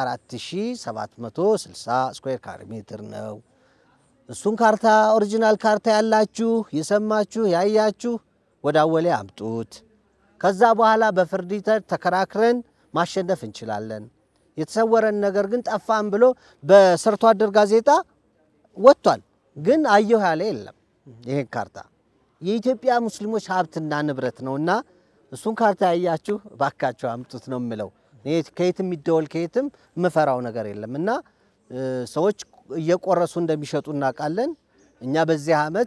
104760 ስኩዌር ካሬ ሜትር ነው። እሱን ካርታ ኦሪጂናል ካርታ ያላችሁ የሰማችሁ ያያችሁ ወደ አወሌ አምጡት። ከዛ በኋላ በፍርድ ሂደት ተከራክረን ማሸነፍ እንችላለን። የተሰወረን ነገር ግን ጠፋን ብሎ በሰርቶ አደር ጋዜጣ ወጥቷል፣ ግን አየሁ ያለ የለም። ይሄን ካርታ የኢትዮጵያ ሙስሊሞች ሀብትና ንብረት ነውና እሱን ካርታ ያያችሁ ባካችሁ አምጡት ነው የምለው። እኔ ከየትም የሚደወል ከየትም የምፈራው ነገር የለም እና እ፣ ሰዎች እየቆረሱ እንደሚሸጡ እናውቃለን። እኛ በዚህ ዓመት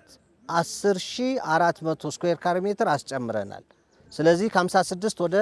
10400 ስኩዌር ካሬ ሜትር አስጨምረናል። ስለዚህ ከ56 ወደ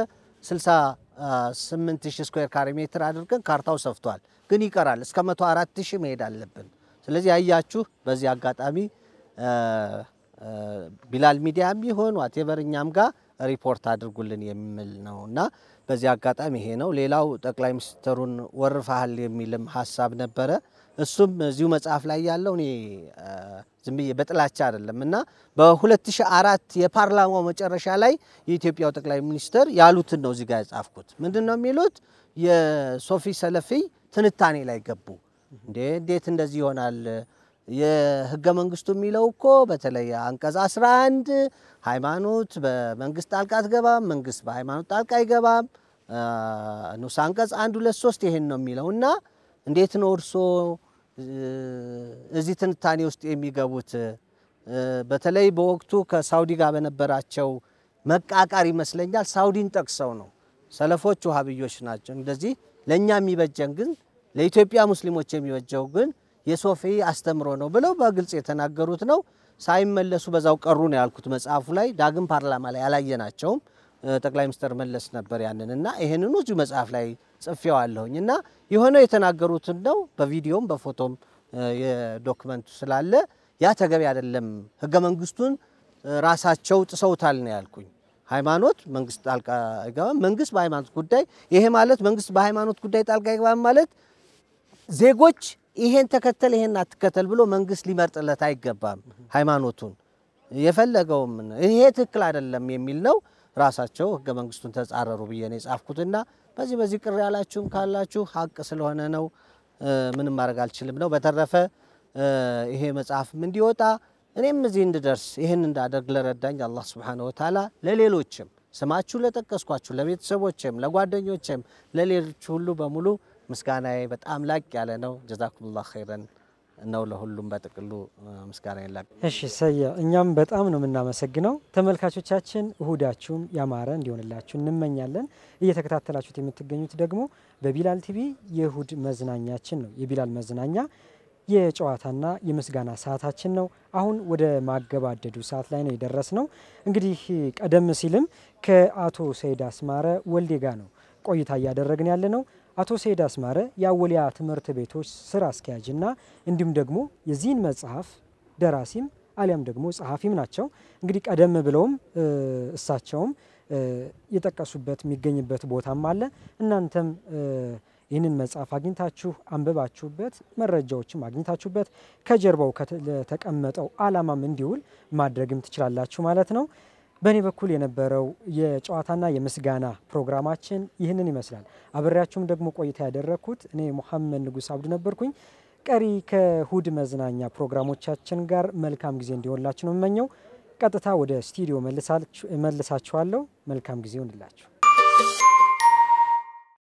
68000 ስኩዌር ካሬ ሜትር አድርገን ካርታው ሰፍቷል፣ ግን ይቀራል። እስከ 104000 መሄድ አለብን። ስለዚህ ያያችሁ በዚህ አጋጣሚ እ፣ እ፣ ቢላል ሚዲያም ቢሆን ዋቴቨር እኛም ጋር ሪፖርት አድርጉልን የሚል ነው እና በዚህ አጋጣሚ ይሄ ነው። ሌላው ጠቅላይ ሚኒስትሩን ወርፈሃል የሚልም ሀሳብ ነበረ። እሱም እዚሁ መጽሐፍ ላይ ያለው እኔ እ፣ ዝም ብዬ በጥላቻ አይደለም እና በ2004 የፓርላማው መጨረሻ ላይ የኢትዮጵያው ጠቅላይ ሚኒስትር ያሉትን ነው እዚህ ጋር የጻፍኩት። ምንድን ነው የሚሉት? የሶፊ ሰለፊ ትንታኔ ላይ ገቡ። እንዴ እንዴት እንደዚህ ይሆናል? የህገ መንግስቱ የሚለው እኮ በተለይ አንቀጽ 11 ሃይማኖት በመንግስት ጣልቃ አትገባም፣ መንግስት በሃይማኖት ጣልቃ አይገባም። አ፣ ንዑስ አንቀጽ አንድ ሁለት ሶስት ይሄን ነው የሚለው እና እንዴት ነው እርሶ እ፣ እዚህ ትንታኔ ውስጥ የሚገቡት? እ፣ በተለይ በወቅቱ ከሳውዲ ጋር በነበራቸው መቃቃር ይመስለኛል ሳውዲን ጠቅሰው ነው። ሰለፎች ውሃብዮች ናቸው። እንደዚህ ለእኛ የሚበጀን ግን ለኢትዮጵያ ሙስሊሞች የሚበጀው ግን የሶፊ አስተምሮ ነው ብለው በግልጽ የተናገሩት ነው። ሳይመለሱ በዛው ቀሩ ነው ያልኩት መጽሐፉ ላይ። ዳግም ፓርላማ ላይ አላየናቸውም። እ፣ ጠቅላይ ሚኒስትር መለስ ነበር ያንን እና ይህንኑ እዚሁ መጽሐፍ ላይ ጽፌዋለሁኝ እና የሆነው የተናገሩትን ነው። በቪዲዮም በፎቶም የዶክመንቱ ስላለ ያ ተገቢ አይደለም። ህገ መንግስቱን ራሳቸው ጥሰውታል ነው ያልኩኝ። ሃይማኖት መንግስት ጣልቃ አይገባም። መንግስት በሃይማኖት ጉዳይ ይሄ ማለት መንግስት በሃይማኖት ጉዳይ ጣልቃ አይገባም ማለት ዜጎች ይሄን ተከተል ይሄን አትከተል ብሎ መንግስት ሊመርጥለት አይገባም። ሃይማኖቱን የፈለገውም ይሄ ትክክል አይደለም የሚል ነው። ራሳቸው ህገ መንግስቱን ተጻረሩ ብዬ ነው የጻፍኩትና በዚህ በዚህ ቅር ያላችሁም ካላችሁ ሀቅ ስለሆነ ነው፣ ምንም ማድረግ አልችልም ነው። በተረፈ ይሄ መጽሐፍም እንዲወጣ እኔም እዚህ እንድደርስ ይህን እንዳደርግ ለረዳኝ አላህ ስብሓነሁ ወተዓላ ለሌሎችም ስማችሁ ለጠቀስኳችሁ ለቤተሰቦችም፣ ለጓደኞችም፣ ለሌሎች ሁሉ በሙሉ ምስጋናዬ በጣም ላቅ ያለ ነው። ጀዛኩሙላህ ኸይረን ነው ለሁሉም በጥቅሉ ምስጋና ላቅ። እሺ ሰየ፣ እኛም በጣም ነው የምናመሰግነው። ተመልካቾቻችን እሁዳችሁም ያማረ እንዲሆንላችሁ እንመኛለን። እየተከታተላችሁት የምትገኙት ደግሞ በቢላል ቲቪ የእሁድ መዝናኛችን ነው። የቢላል መዝናኛ የጨዋታና የምስጋና ሰዓታችን ነው። አሁን ወደ ማገባደዱ ሰዓት ላይ ነው የደረስ ነው። እንግዲህ ቀደም ሲልም ከአቶ ሰይድ አስማረ ወልዴ ጋር ነው ቆይታ እያደረግን ያለ ነው። አቶ ሰይድ አስማረ የአወሊያ ትምህርት ቤቶች ስራ አስኪያጅና እንዲሁም ደግሞ የዚህን መጽሐፍ ደራሲም አሊያም ደግሞ ጸሐፊም ናቸው። እንግዲህ ቀደም ብለውም እሳቸውም የጠቀሱበት የሚገኝበት ቦታም አለ። እናንተም ይህንን መጽሐፍ አግኝታችሁ አንብባችሁበት መረጃዎችም አግኝታችሁበት ከጀርባው ለተቀመጠው ዓላማም እንዲውል ማድረግም ትችላላችሁ ማለት ነው። በእኔ በኩል የነበረው የጨዋታና የምስጋና ፕሮግራማችን ይህንን ይመስላል። አብሬያችሁም ደግሞ ቆይታ ያደረግኩት እኔ ሙሐመድ ንጉስ አብዱ ነበርኩኝ። ቀሪ ከእሁድ መዝናኛ ፕሮግራሞቻችን ጋር መልካም ጊዜ እንዲሆንላችሁ ነው የምመኘው። ቀጥታ ወደ ስቱዲዮ መልሳችኋለሁ። መልካም ጊዜ ይሆንላችሁ።